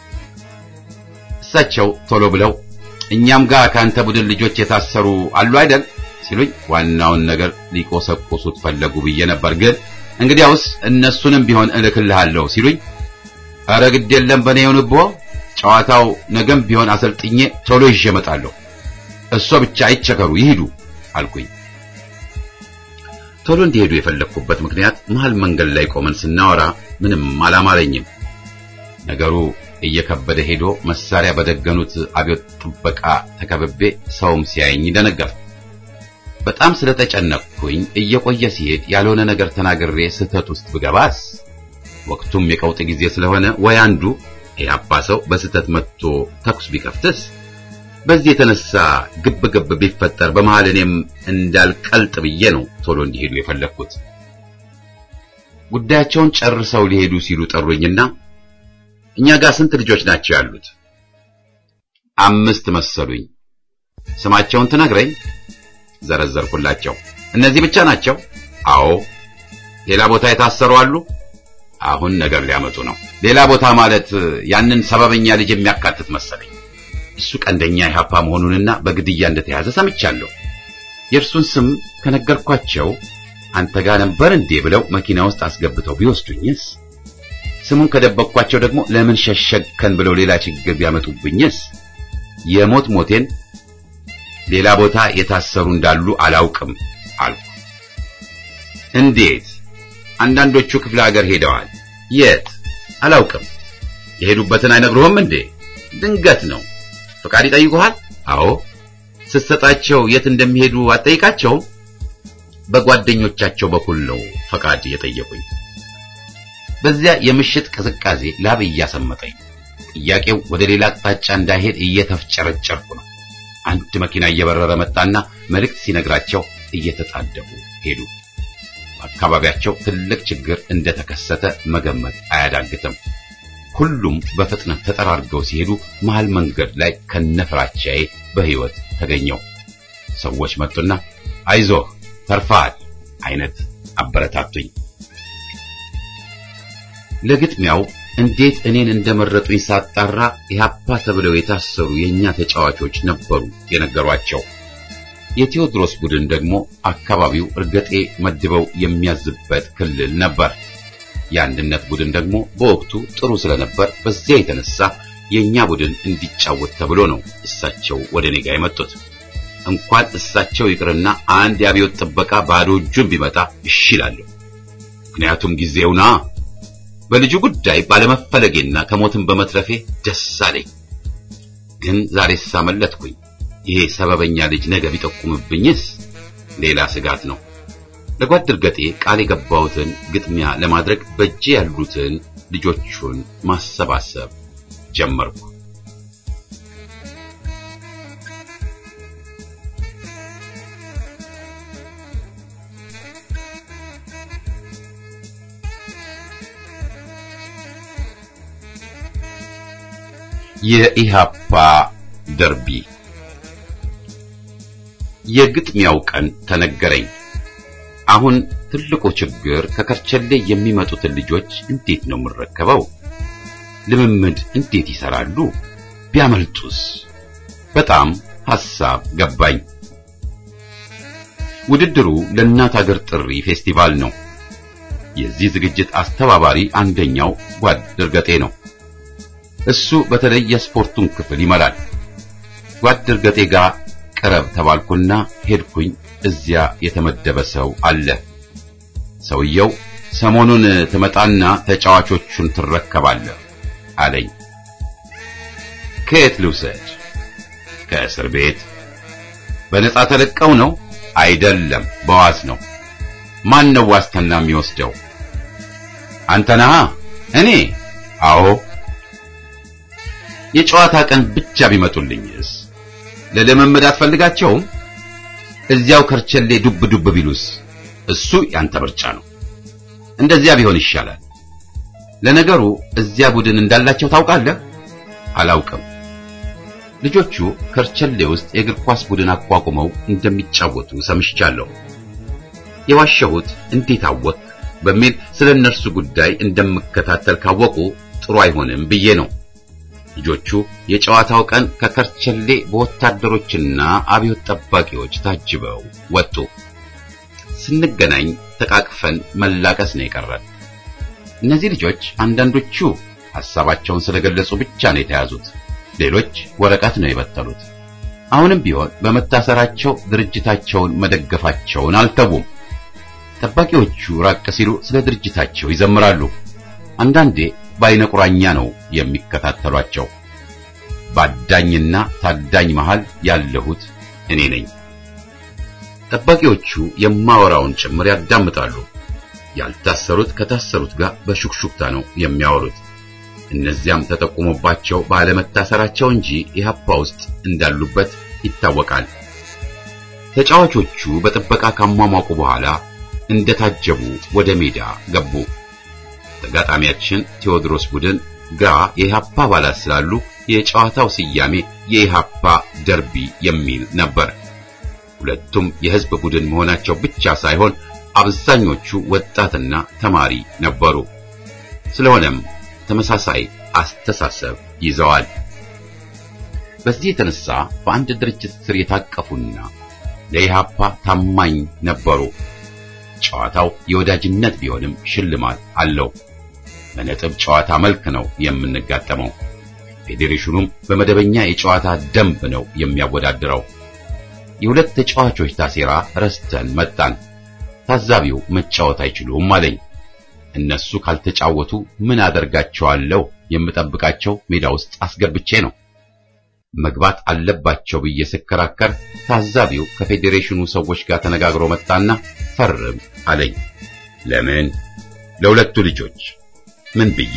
እሳቸው ቶሎ ብለው እኛም ጋር ከአንተ ቡድን ልጆች የታሰሩ አሉ አይደል ሲሉኝ ዋናውን ነገር ሊቆሰቁሱት ፈለጉ ብዬ ነበር። ግን እንግዲያውስ እነሱንም ቢሆን እልክልሃለሁ ሲሉኝ ኧረ ግድ የለም በእኔ ይሁንብዎ፣ ጨዋታው ነገም ቢሆን አሰልጥኜ ቶሎ ይዤ እመጣለሁ። እሷ ብቻ አይቸገሩ ይሂዱ አልኩኝ። ቶሎ እንዲሄዱ የፈለግኩበት ምክንያት መሃል መንገድ ላይ ቆመን ስናወራ ምንም አላማረኝም። ነገሩ እየከበደ ሄዶ መሳሪያ በደገኑት አብዮት ጥበቃ ተከብቤ ሰውም ሲያየኝ ደነገጥኩ። በጣም ስለተጨነቅኩኝ እየቆየ ሲሄድ ያልሆነ ነገር ተናግሬ ስህተት ውስጥ ብገባስ? ወቅቱም የቀውጥ ጊዜ ስለሆነ ወይ አንዱ የአባ ሰው በስህተት መጥቶ ተኩስ ቢከፍትስ? በዚህ የተነሳ ግብ ግብ ቢፈጠር በመሃል እኔም እንዳልቀልጥ ብዬ ነው ቶሎ እንዲሄዱ የፈለግኩት። ጉዳያቸውን ጨርሰው ሊሄዱ ሲሉ ጠሩኝና እኛ ጋር ስንት ልጆች ናቸው ያሉት? አምስት መሰሉኝ። ስማቸውን ትነግረኝ? ዘረዘርኩላቸው። እነዚህ ብቻ ናቸው? አዎ። ሌላ ቦታ የታሰሩ አሉ? አሁን ነገር ሊያመጡ ነው። ሌላ ቦታ ማለት ያንን ሰበበኛ ልጅ የሚያካትት መሰለኝ። እሱ ቀንደኛ ኢህአፓ መሆኑንና በግድያ እንደተያዘ ሰምቻለሁ። የእርሱን ስም ከነገርኳቸው አንተ ጋር ነበር እንዴ ብለው መኪና ውስጥ አስገብተው ቢወስዱኝስ? ስሙን ከደበቅኳቸው ደግሞ ለምን ሸሸግከን ብለው ሌላ ችግር ቢያመጡብኝስ? የሞት ሞቴን ሌላ ቦታ የታሰሩ እንዳሉ አላውቅም አልኩ። እንዴት? አንዳንዶቹ ክፍለ ሀገር ሄደዋል። የት? አላውቅም። የሄዱበትን አይነግሩህም እንዴ? ድንገት ነው። ፈቃድ ይጠይቁሃል? አዎ። ስትሰጣቸው የት እንደሚሄዱ አትጠይቃቸውም? በጓደኞቻቸው በኩል ነው ፈቃድ የጠየቁኝ። በዚያ የምሽት ቅዝቃዜ ላብ እያሰመጠኝ ጥያቄው ወደ ሌላ አቅጣጫ እንዳይሄድ እየተፍጨረጨርኩ ነው። አንድ መኪና እየበረረ መጣና መልእክት ሲነግራቸው እየተጣደፉ ሄዱ። በአካባቢያቸው ትልቅ ችግር እንደተከሰተ መገመት አያዳግትም። ሁሉም በፍጥነት ተጠራርገው ሲሄዱ መሃል መንገድ ላይ ከነፍራቻዬ በሕይወት ተገኘው። ሰዎች መጡና አይዞህ ተርፋል አይነት አበረታቱኝ። ለግጥሚያው እንዴት እኔን እንደመረጡኝ ሳጣራ ኢህአፓ ተብለው የታሰሩ የኛ ተጫዋቾች ነበሩ የነገሯቸው። የቴዎድሮስ ቡድን ደግሞ አካባቢው እርገጤ መድበው የሚያዝበት ክልል ነበር። የአንድነት ቡድን ደግሞ በወቅቱ ጥሩ ስለነበር በዚያ የተነሳ የኛ ቡድን እንዲጫወት ተብሎ ነው እሳቸው ወደ እኔ ጋር የመጡት። እንኳን እሳቸው ይቅርና አንድ የአብዮት ጥበቃ ባዶ እጁን ቢመጣ እሺ እላለሁ። ምክንያቱም ጊዜውና በልጁ ጉዳይ ባለመፈለጌና ከሞትም በመትረፌ ደስ አለኝ። ግን ዛሬ ሳመለጥኩኝ። ይሄ ሰበበኛ ልጅ ነገ ቢጠቁምብኝስ ሌላ ስጋት ነው። ለጓድ እርገጤ ቃል የገባሁትን ግጥሚያ ለማድረግ በእጄ ያሉትን ልጆቹን ማሰባሰብ ጀመርኩ። የኢሃፓ ደርቢ የግጥሚያው ቀን ተነገረኝ። አሁን ትልቁ ችግር ከከርቸሌ የሚመጡትን ልጆች እንዴት ነው የምረከበው? ልምምድ እንዴት ይሰራሉ? ቢያመልጡስ? በጣም ሐሳብ ገባኝ። ውድድሩ ለእናት አገር ጥሪ ፌስቲቫል ነው። የዚህ ዝግጅት አስተባባሪ አንደኛው ጓድ እርገጤ ነው። እሱ በተለይ የስፖርቱን ክፍል ይመራል። ጓድ እርገጤ ጋር ቅረብ ተባልኩና ሄድኩኝ። እዚያ የተመደበ ሰው አለ። ሰውየው ሰሞኑን ትመጣና ተጫዋቾቹን ትረከባለህ አለኝ። ከየት ልውሰድ? ከእስር ቤት። በነጻ ተለቀው ነው? አይደለም፣ በዋስ ነው። ማን ነው ዋስትና የሚወስደው? አንተ ነህ? እኔ? አዎ። የጨዋታ ቀን ብቻ ቢመጡልኝስ? ለልምምድ አትፈልጋቸውም? እዚያው ከርቸሌ ዱብ ዱብ ቢሉስ? እሱ ያንተ ምርጫ ነው። እንደዚያ ቢሆን ይሻላል። ለነገሩ እዚያ ቡድን እንዳላቸው ታውቃለህ? አላውቅም። ልጆቹ ከርቸሌ ውስጥ የእግር ኳስ ቡድን አቋቁመው እንደሚጫወቱ ሰምቻለሁ። የዋሸሁት እንዴት አወቅ በሚል ስለ እነርሱ ጉዳይ እንደምከታተል ካወቁ ጥሩ አይሆንም ብዬ ነው። ልጆቹ የጨዋታው ቀን ከከርቸሌ በወታደሮችና አብዮት ጠባቂዎች ታጅበው ወጡ። ስንገናኝ ተቃቅፈን መላቀስ ነው የቀረን። እነዚህ ልጆች አንዳንዶቹ ሐሳባቸውን ስለገለጹ ብቻ ነው የተያዙት፣ ሌሎች ወረቀት ነው የበተሉት። አሁንም ቢሆን በመታሰራቸው ድርጅታቸውን መደገፋቸውን አልተዉም። ጠባቂዎቹ ራቅ ሲሉ ስለ ድርጅታቸው ይዘምራሉ። አንዳንዴ በአይነ ቁራኛ ነው የሚከታተሏቸው። ባዳኝና ታዳኝ መሃል ያለሁት እኔ ነኝ። ጠባቂዎቹ የማወራውን ጭምር ያዳምጣሉ። ያልታሰሩት ከታሰሩት ጋር በሹክሹክታ ነው የሚያወሩት። እነዚያም ተጠቁሞባቸው ባለመታሰራቸው እንጂ ኢህአፓ ውስጥ እንዳሉበት ይታወቃል። ተጫዋቾቹ በጥበቃ ካሟሟቁ በኋላ እንደታጀቡ ወደ ሜዳ ገቡ። ተጋጣሚያችን ቴዎድሮስ ቡድን ግራ የኢሃፓ አባላት ስላሉ የጨዋታው ስያሜ የኢሃፓ ደርቢ የሚል ነበር። ሁለቱም የህዝብ ቡድን መሆናቸው ብቻ ሳይሆን አብዛኞቹ ወጣትና ተማሪ ነበሩ። ስለሆነም ተመሳሳይ አስተሳሰብ ይዘዋል። በዚህ የተነሳ በአንድ ድርጅት ስር የታቀፉና ለኢሃፓ ታማኝ ነበሩ። ጨዋታው የወዳጅነት ቢሆንም ሽልማት አለው። በነጥብ ጨዋታ መልክ ነው የምንጋጠመው። ፌዴሬሽኑም በመደበኛ የጨዋታ ደንብ ነው የሚያወዳድረው። የሁለት ተጫዋቾች ታሴራ ረስተን መጣን። ታዛቢው መጫወት አይችሉም አለኝ። እነሱ ካልተጫወቱ ምን አደርጋቸዋለሁ? የምጠብቃቸው ሜዳ ውስጥ አስገብቼ ነው። መግባት አለባቸው ብዬ ስከራከር ታዛቢው ከፌዴሬሽኑ ሰዎች ጋር ተነጋግሮ መጣና ፈርም አለኝ። ለምን? ለሁለቱ ልጆች። ምን ብዬ?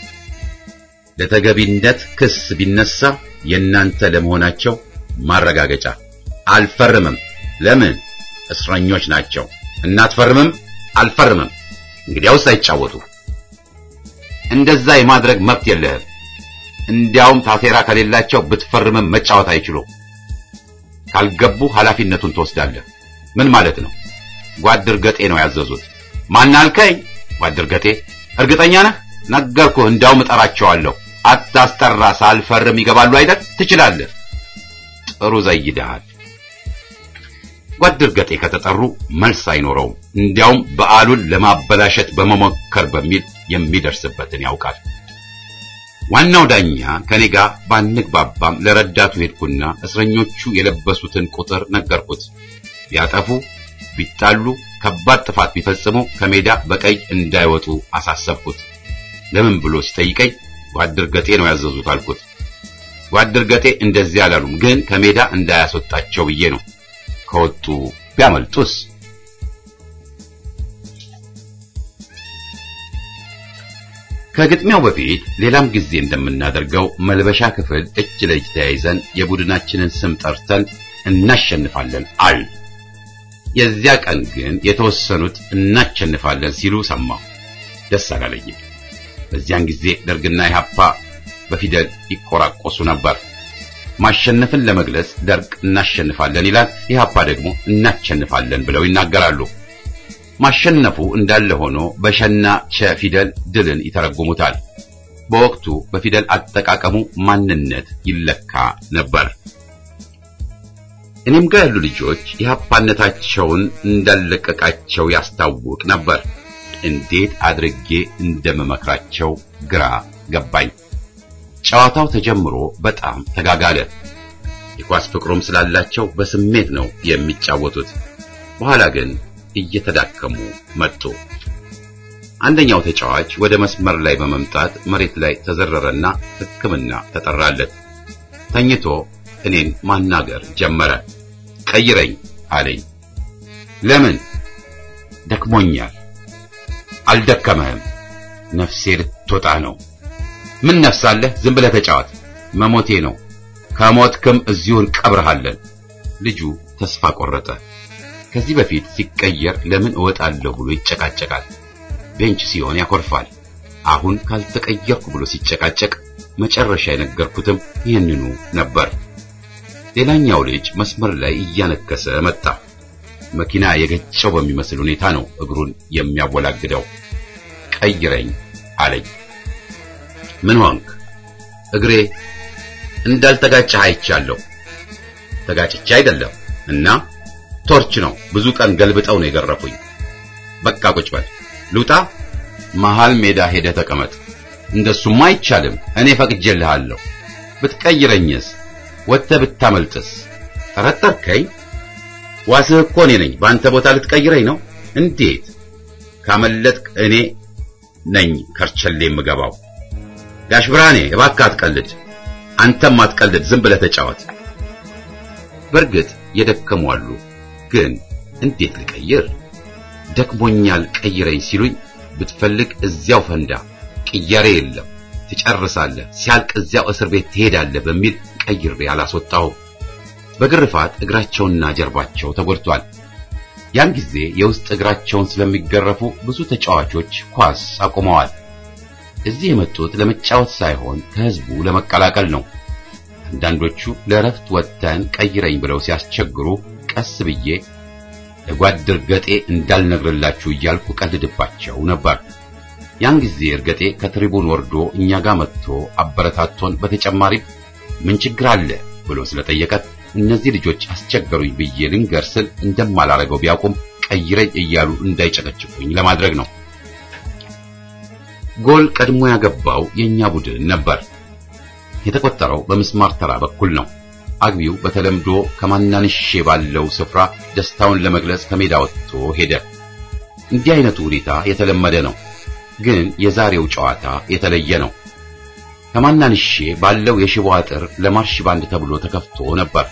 ለተገቢነት ክስ ቢነሳ የእናንተ ለመሆናቸው ማረጋገጫ። አልፈርምም። ለምን? እስረኞች ናቸው። እናትፈርምም? አልፈርምም። እንግዲያውስ አይጫወቱ። እንደዛ የማድረግ መብት የለህም። እንዲያውም ታቴራ ከሌላቸው ብትፈርምም መጫወት አይችሉም። ካልገቡ ኃላፊነቱን ትወስዳለህ። ምን ማለት ነው? ጓድ እርገጤ ነው ያዘዙት። ማን አልከኝ? ጓድ እርገጤ። እርግጠኛ ነህ? ነገርኩህ። እንዲያውም እጠራቸዋለሁ። አታስጠራ። ሳልፈርም ይገባሉ አይደል? ትችላለህ። ጥሩ ዘይደሃል። ጓድ እርገጤ ከተጠሩ መልስ አይኖረውም። እንዲያውም በዓሉን ለማበላሸት በመሞከር በሚል የሚደርስበትን ያውቃል። ዋናው ዳኛ ከኔ ጋር ባንግባባም ለረዳቱ ሄድኩና እስረኞቹ የለበሱትን ቁጥር ነገርኩት። ቢያጠፉ፣ ቢጣሉ፣ ከባድ ጥፋት ቢፈጽሙ ከሜዳ በቀይ እንዳይወጡ አሳሰብኩት። ለምን ብሎ ሲጠይቀኝ ጓድ እርገጤ ነው ያዘዙት አልኩት። ጓድ እርገጤ እንደዚህ አላሉም፣ ግን ከሜዳ እንዳያስወጣቸው ብዬ ነው። ከወጡ ቢያመልጡስ? ከግጥሚያው በፊት ሌላም ጊዜ እንደምናደርገው መልበሻ ክፍል እጅ ለእጅ ተያይዘን የቡድናችንን ስም ጠርተን እናሸንፋለን አል የዚያ ቀን ግን የተወሰኑት እናሸንፋለን ሲሉ ሰማሁ። ደስ አላለኝም። በዚያን ጊዜ ደርግና ኢህአፓ በፊደል ይቆራቆሱ ነበር። ማሸነፍን ለመግለጽ ደርግ እናሸንፋለን ይላል፣ ኢህአፓ ደግሞ እናሸንፋለን ብለው ይናገራሉ። ማሸነፉ እንዳለ ሆኖ በሸና ቸ ፊደል ድልን ይተረጉሙታል። በወቅቱ በፊደል አጠቃቀሙ ማንነት ይለካ ነበር። እኔም ጋር ያሉ ልጆች ኢህአፓነታቸውን እንዳለቀቃቸው ያስታውቅ ነበር። እንዴት አድርጌ እንደምመክራቸው ግራ ገባኝ። ጨዋታው ተጀምሮ በጣም ተጋጋለ። የኳስ ፍቅሩም ስላላቸው በስሜት ነው የሚጫወቱት። በኋላ ግን እየተዳከሙ መጡ። አንደኛው ተጫዋች ወደ መስመር ላይ በመምጣት መሬት ላይ ተዘረረና ሕክምና ተጠራለት። ተኝቶ እኔን ማናገር ጀመረ። ቀይረኝ አለኝ። ለምን? ደክሞኛል። አልደከመህም። ነፍሴ ልትወጣ ነው። ምን ነፍስ አለህ? ዝም ብለህ ተጫወት። መሞቴ ነው። ከሞትክም እዚሁ እንቀብርሃለን። ልጁ ተስፋ ቆረጠ። ከዚህ በፊት ሲቀየር ለምን እወጣለሁ ብሎ ይጨቃጨቃል። ቤንች ሲሆን ያኮርፋል። አሁን ካልተቀየርኩ ብሎ ሲጨቃጨቅ መጨረሻ የነገርኩትም ይህንኑ ነበር። ሌላኛው ልጅ መስመር ላይ እያነከሰ መጣ። መኪና የገጨው በሚመስል ሁኔታ ነው እግሩን የሚያወላግደው። ቀይረኝ አለኝ። ምን ሆንክ? እግሬ እንዳልተጋጨህ አይቻለሁ። ተጋጭቼ አይደለም እና ቶርች ነው። ብዙ ቀን ገልብጠው ነው የገረፉኝ። በቃ ቁጭ በል። ልውጣ? መሃል ሜዳ ሄደህ ተቀመጥ። እንደሱማ አይቻልም። እኔ ፈቅጄልሃለሁ። ብትቀይረኝስ? ወጥተህ ብታመልጥስ? ጠረጠርከኝ? ዋስህ እኮ እኔ ነኝ። በአንተ ቦታ ልትቀይረኝ ነው? እንዴት? ካመለጥክ እኔ ነኝ ከርቸሌ የምገባው። ጋሽ ብርሃኔ እባክህ አትቀልድ። አንተም አትቀልድ። ዝም ብለህ ተጫወት። በእርግጥ የደከሙ አሉ። ግን እንዴት ልቀይር? ደክሞኛል ቀይረኝ ሲሉኝ ብትፈልግ እዚያው ፈንዳ፣ ቅያሬ የለም፣ ትጨርሳለህ፣ ሲያልቅ እዚያው እስር ቤት ትሄዳለህ በሚል ቀይሬ አላስወጣሁም። በግርፋት እግራቸውና ጀርባቸው ተጎድቷል። ያን ጊዜ የውስጥ እግራቸውን ስለሚገረፉ ብዙ ተጫዋቾች ኳስ አቁመዋል። እዚህ የመጡት ለመጫወት ሳይሆን ከህዝቡ ለመቀላቀል ነው። አንዳንዶቹ ለእረፍት ወጥተን ቀይረኝ ብለው ሲያስቸግሩ ቀስ ብዬ ለጓድ እርገጤ እንዳልነግርላችሁ እያልኩ ቀልድባቸው ነበር። ያን ጊዜ እርገጤ ከትሪቡን ወርዶ እኛ ጋር መጥቶ አበረታቶን፣ በተጨማሪም ምን ችግር አለ ብሎ ስለጠየቀት እነዚህ ልጆች አስቸገሩኝ ብዬ ልንገር ስል እንደማላረገው ቢያውቁም ቀይረኝ እያሉ እንዳይጨቀጭቁኝ ለማድረግ ነው። ጎል ቀድሞ ያገባው የኛ ቡድን ነበር። የተቆጠረው በምስማር ተራ በኩል ነው። አግቢው በተለምዶ ከማናንሼ ባለው ስፍራ ደስታውን ለመግለጽ ከሜዳ ወጥቶ ሄደ። እንዲህ አይነቱ ሁኔታ የተለመደ ነው፣ ግን የዛሬው ጨዋታ የተለየ ነው። ከማናንሼ ባለው የሽቦ አጥር ለማርሽ ባንድ ተብሎ ተከፍቶ ነበር።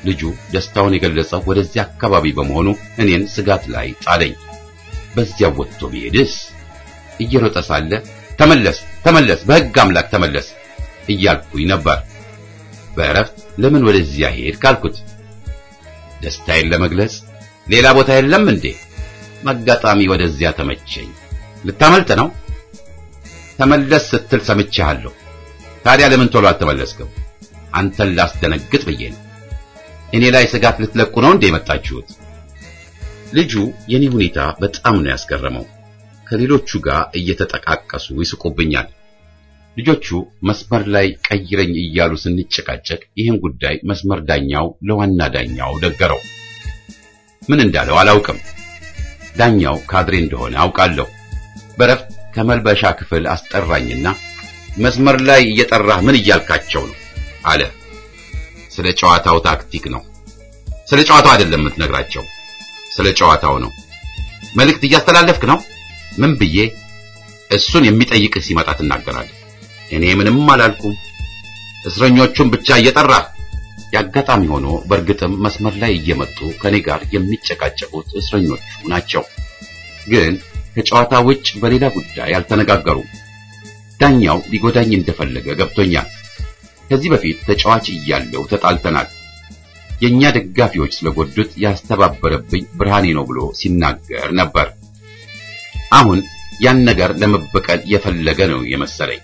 ልጁ ደስታውን የገለጸው ወደዚያ አካባቢ በመሆኑ እኔን ስጋት ላይ ጣለኝ። በዚያ ወጥቶ ቢሄድስ? እየሮጠ ሳለ ተመለስ፣ ተመለስ፣ በሕግ አምላክ ተመለስ እያልኩኝ ነበር። በእረፍት ለምን ወደዚያ ሄድ ካልኩት ደስታዬን ለመግለጽ ሌላ ቦታ የለም እንዴ? መጋጣሚ ወደዚያ ተመቸኝ። ልታመልጥ ነው? ተመለስ ስትል ሰምቻለሁ። ታዲያ ለምን ቶሎ አልተመለስክም? አንተን ላስደነግጥ ብዬ ነው። እኔ ላይ ስጋት ልትለቁ ነው እንዴ የመጣችሁት? ልጁ የኔ ሁኔታ በጣም ነው ያስገረመው። ከሌሎቹ ጋር እየተጠቃቀሱ ይስቁብኛል። ልጆቹ መስመር ላይ ቀይረኝ እያሉ ስንጨቃጨቅ ይህን ጉዳይ መስመር ዳኛው ለዋና ዳኛው ነገረው። ምን እንዳለው አላውቅም። ዳኛው ካድሬ እንደሆነ አውቃለሁ። በረፍት ከመልበሻ ክፍል አስጠራኝና መስመር ላይ እየጠራህ ምን እያልካቸው ነው አለ። ስለ ጨዋታው ታክቲክ ነው። ስለ ጨዋታው አይደለም የምትነግራቸው፣ ስለ ጨዋታው ነው። መልእክት እያስተላለፍክ ነው። ምን ብዬ እሱን የሚጠይቅህ ሲመጣ ትናገራለህ። እኔ ምንም አላልኩም። እስረኞቹን ብቻ እየጠራህ ያጋጣሚ ሆኖ በእርግጥም መስመር ላይ እየመጡ ከኔ ጋር የሚጨቃጨቁት እስረኞቹ ናቸው። ግን ከጨዋታ ውጭ በሌላ ጉዳይ አልተነጋገሩም። ዳኛው ሊጎዳኝ እንደፈለገ ገብቶኛል። ከዚህ በፊት ተጫዋች እያለው ተጣልተናል። የኛ ደጋፊዎች ስለጎዱት ያስተባበረብኝ ብርሃኔ ነው ብሎ ሲናገር ነበር። አሁን ያን ነገር ለመበቀል የፈለገ ነው የመሰለኝ።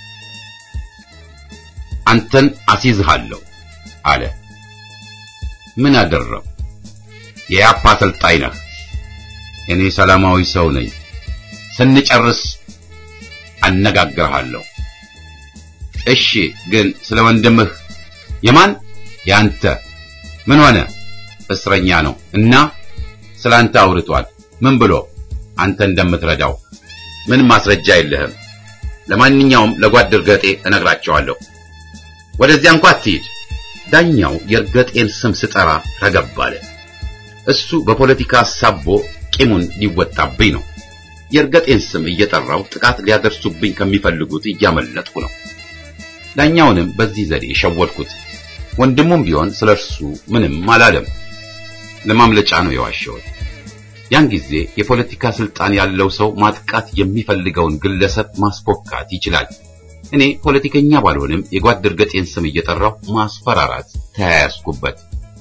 አንተን አስይዝሃለሁ አለ። ምን አደረው? የያፓ አሰልጣኝ ነህ። እኔ ሰላማዊ ሰው ነኝ። ስንጨርስ አነጋግርሃለሁ። እሺ፣ ግን ስለ ወንድምህ የማን ያንተ ምን ሆነ? እስረኛ ነው እና ስላንተ አውርቷል። ምን ብሎ? አንተ እንደምትረዳው ምን ማስረጃ የለህም። ለማንኛውም ለጓድ እርገጤ እነግራቸዋለሁ። ወደዚያ እንኳ አትሂድ። ዳኛው የእርገጤን ስም ስጠራ ረገብ አለ። እሱ በፖለቲካ ሳቦ ቂሙን ሊወጣብኝ ነው። የእርገጤን ስም እየጠራው ጥቃት ሊያደርሱብኝ ከሚፈልጉት እያመለጥኩ ነው። ዳኛውንም በዚህ ዘዴ ሸወድኩት። ወንድሙም ቢሆን ስለ እርሱ ምንም አላለም። ለማምለጫ ነው የዋሸሁት። ያን ጊዜ የፖለቲካ ስልጣን ያለው ሰው ማጥቃት የሚፈልገውን ግለሰብ ማስፎካት ይችላል። እኔ ፖለቲከኛ ባልሆንም የጓድ እርገጤን ስም እየጠራው ማስፈራራት ተያያዝኩበት።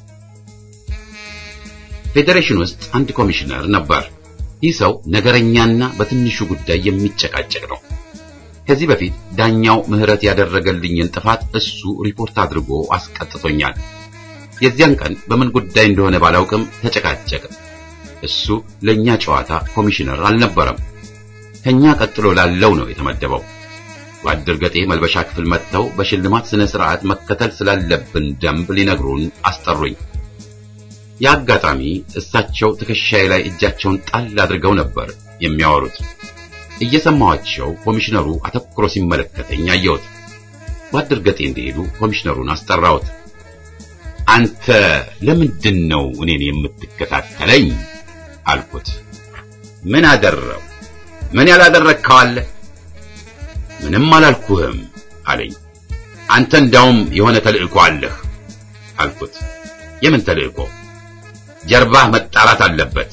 ፌዴሬሽን ውስጥ አንድ ኮሚሽነር ነበር። ይህ ሰው ነገረኛና በትንሹ ጉዳይ የሚጨቃጨቅ ነው። ከዚህ በፊት ዳኛው ምህረት ያደረገልኝን ጥፋት እሱ ሪፖርት አድርጎ አስቀጥቶኛል። የዚያን ቀን በምን ጉዳይ እንደሆነ ባላውቅም ተጨቃጨቀ። እሱ ለኛ ጨዋታ ኮሚሽነር አልነበረም። ከኛ ቀጥሎ ላለው ነው የተመደበው። ጓድ እርገጤ መልበሻ ክፍል መጥተው በሽልማት ስነ ስርዓት መከተል ስላለብን ደንብ ሊነግሩን አስጠሩኝ። የአጋጣሚ እሳቸው ትከሻዬ ላይ እጃቸውን ጣል አድርገው ነበር የሚያወሩት። እየሰማኋቸው ኮሚሽነሩ አተኩሮ ሲመለከተኝ አየሁት። ጓድ እርገጤ እንደሄዱ ኮሚሽነሩን አስጠራሁት። አንተ ለምንድን ነው እኔን የምትከታተለኝ? አልኩት። ምን አደረው? ምን ያላደረግከው አለ? ምንም አላልኩህም አለኝ። አንተ እንዳውም የሆነ ተልእኮ አለህ አልኩት። የምን ተልእኮ? ጀርባህ መጣራት አለበት።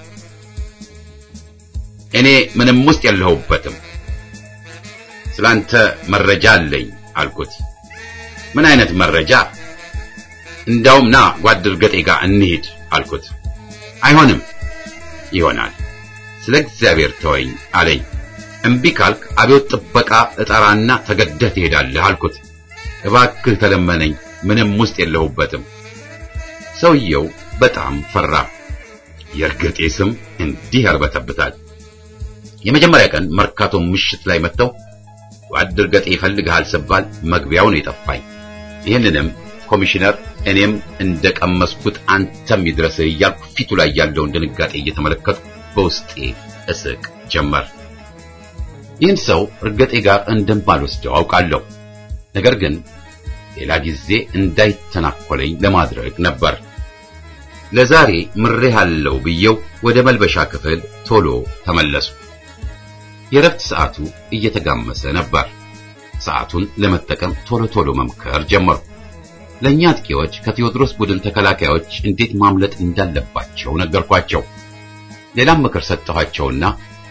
እኔ ምንም ውስጥ የለሁበትም። ስላንተ መረጃ አለኝ አልኩት። ምን አይነት መረጃ? እንዳውም ና ጓድ እርገጤ ጋር እንሂድ አልኩት። አይሆንም። ይሆናል። ስለ እግዚአብሔር ተወኝ አለኝ። እምቢ ካልክ አብዮት ጥበቃ እጠራና ተገደህ ትሄዳለህ አልኩት። እባክህ ተለመነኝ፣ ምንም ውስጥ የለሁበትም። ሰውየው በጣም ፈራ። የእርገጤ ስም እንዲህ ያርበተብታል። የመጀመሪያ ቀን መርካቶ ምሽት ላይ መጥተው ጓድ እርገጤ ይፈልግሃል ስባል መግቢያው ነው የጠፋኝ። ይህንንም ኮሚሽነር እኔም እንደቀመስኩት አንተም ይድረስህ እያልኩ ፊቱ ላይ ያለውን ድንጋጤ እየተመለከትኩ በውስጤ እስቅ ጀመር። ይህን ሰው እርገጤ ጋር እንደማልወስደው አውቃለሁ። ነገር ግን ሌላ ጊዜ እንዳይተናኮለኝ ለማድረግ ነበር። ለዛሬ ምሬሃለሁ ብየው ወደ መልበሻ ክፍል ቶሎ ተመለሱ። የረፍት ሰዓቱ እየተጋመሰ ነበር። ሰዓቱን ለመጠቀም ቶሎ ቶሎ መምከር ጀመርኩ። ለእኛ አጥቂዎች ከቴዎድሮስ ቡድን ተከላካዮች እንዴት ማምለጥ እንዳለባቸው ነገርኳቸው። ሌላም ምክር ሰጠኋቸውና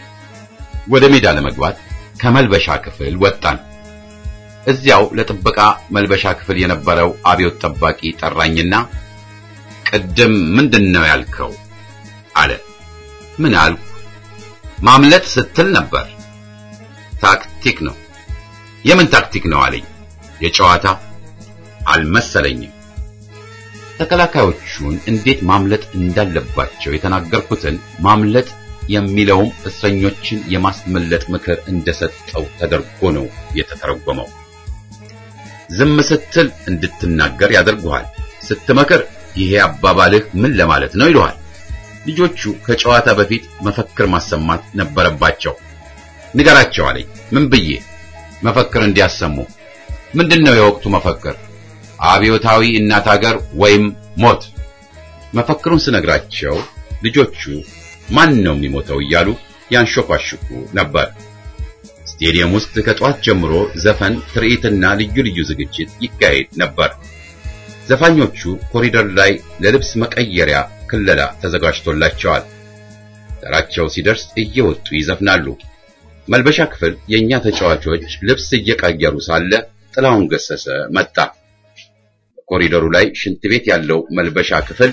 ወደ ሜዳ ለመግባት ከመልበሻ ክፍል ወጣን። እዚያው ለጥበቃ መልበሻ ክፍል የነበረው አብዮት ጠባቂ ጠራኝና ቅድም ምንድን ነው ያልከው? አለ። ምን አልኩ? ማምለጥ ስትል ነበር። ታክቲክ ነው። የምን ታክቲክ ነው አለኝ። የጨዋታ አልመሰለኝም። ተከላካዮቹን እንዴት ማምለጥ እንዳለባቸው የተናገርኩትን ማምለጥ የሚለውም እስረኞችን የማስመለጥ ምክር እንደሰጠው ተደርጎ ነው የተተረጎመው። ዝም ስትል እንድትናገር ያደርጉሃል። ስትመክር ይሄ አባባልህ ምን ለማለት ነው ይሉሃል። ልጆቹ ከጨዋታ በፊት መፈክር ማሰማት ነበረባቸው። ንገራቸው አለኝ። ምን ብዬ መፈክር እንዲያሰሙ? ምንድነው የወቅቱ መፈክር? አብዮታዊ እናት ሀገር ወይም ሞት። መፈክሩን ስነግራቸው ልጆቹ ማን ነው የሚሞተው እያሉ ያንሾኳሽኩ ነበር። ስቴዲየም ውስጥ ከጠዋት ጀምሮ ዘፈን፣ ትርኢትና ልዩ ልዩ ዝግጅት ይካሄድ ነበር። ዘፋኞቹ ኮሪደር ላይ ለልብስ መቀየሪያ ክለላ ተዘጋጅቶላቸዋል። ተራቸው ሲደርስ እየወጡ ይዘፍናሉ። መልበሻ ክፍል የኛ ተጫዋቾች ልብስ እየቀየሩ ሳለ ጥላሁን ገሰሰ መጣ። ኮሪደሩ ላይ ሽንት ቤት ያለው መልበሻ ክፍል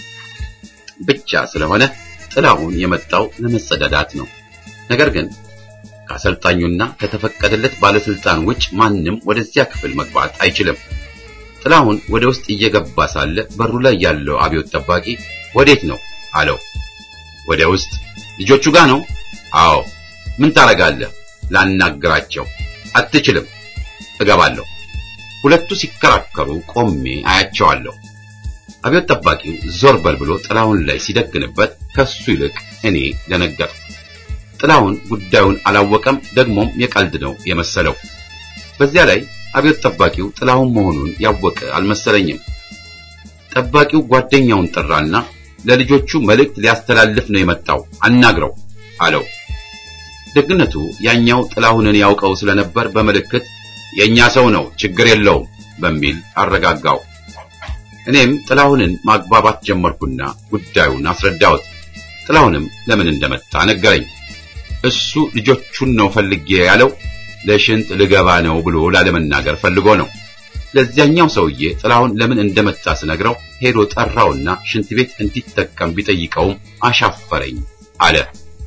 ብቻ ስለሆነ ጥላሁን የመጣው ለመጸዳዳት ነው። ነገር ግን ከአሰልጣኙና ከተፈቀደለት ባለስልጣን ውጭ ማንም ወደዚያ ክፍል መግባት አይችልም። ጥላሁን ወደ ውስጥ እየገባ ሳለ በሩ ላይ ያለው አብዮት ጠባቂ ወዴት ነው አለው። ወደ ውስጥ ልጆቹ ጋር ነው። አዎ። ምን ታረጋለህ? ላናግራቸው። አትችልም። እገባለሁ። ሁለቱ ሲከራከሩ ቆሜ አያቸዋለሁ። አብዮት ጠባቂው ዞር በል ብሎ ጥላሁን ላይ ሲደግንበት ከሱ ይልቅ እኔ ደነገጥኩ። ጥላሁን ጉዳዩን አላወቀም፣ ደግሞም የቀልድ ነው የመሰለው። በዚያ ላይ አብዮት ጠባቂው ጥላሁን መሆኑን ያወቀ አልመሰለኝም። ጠባቂው ጓደኛውን ጠራና ለልጆቹ መልእክት ሊያስተላልፍ ነው የመጣው አናግረው አለው። ደግነቱ ያኛው ጥላሁንን ያውቀው ስለነበር በምልክት የኛ ሰው ነው ችግር የለውም በሚል አረጋጋው። እኔም ጥላሁንን ማግባባት ጀመርኩና ጉዳዩን አስረዳሁት። ጥላሁንም ለምን እንደመጣ ነገረኝ። እሱ ልጆቹን ነው ፈልጌ ያለው ለሽንት ልገባ ነው ብሎ ላለመናገር ፈልጎ ነው። ለዚያኛው ሰውዬ ጥላሁን ለምን እንደመጣ ስነግረው ሄዶ ጠራውና ሽንት ቤት እንዲጠቀም ቢጠይቀውም አሻፈረኝ አለ።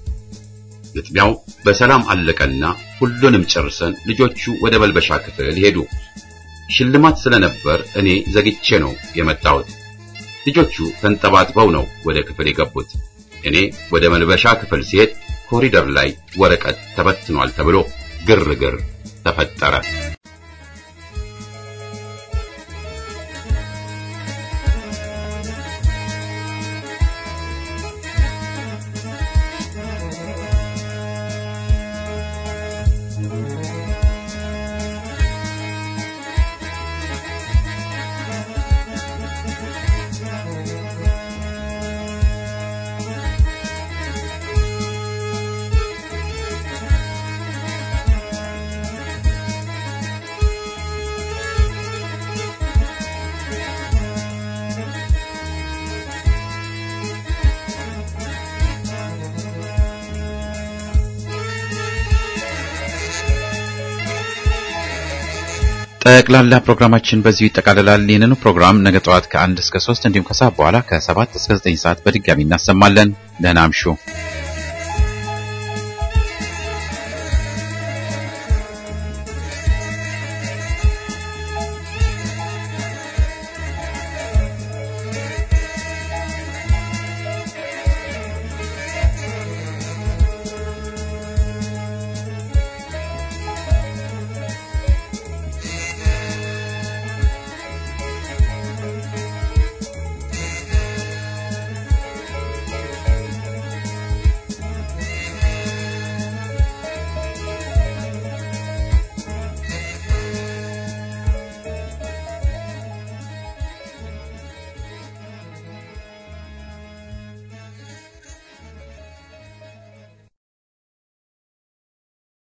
ግጥሚያው በሰላም አለቀና ሁሉንም ጨርሰን ልጆቹ ወደ መልበሻ ክፍል ሄዱ። ሽልማት ስለነበር እኔ ዘግቼ ነው የመጣሁት። ልጆቹ ተንጠባጥበው ነው ወደ ክፍል የገቡት። እኔ ወደ መልበሻ ክፍል ሲሄድ ኮሪደር ላይ ወረቀት ተበትኗል ተብሎ ግርግር ተፈጠረ። ጠቅላላ ፕሮግራማችን በዚሁ ይጠቃልላል። ይህንኑ ፕሮግራም ነገ ጠዋት ከአንድ እስከ ሶስት እንዲሁም ከሰዓት በኋላ ከሰባት እስከ ዘጠኝ ሰዓት በድጋሚ እናሰማለን። ደህና አምሹ።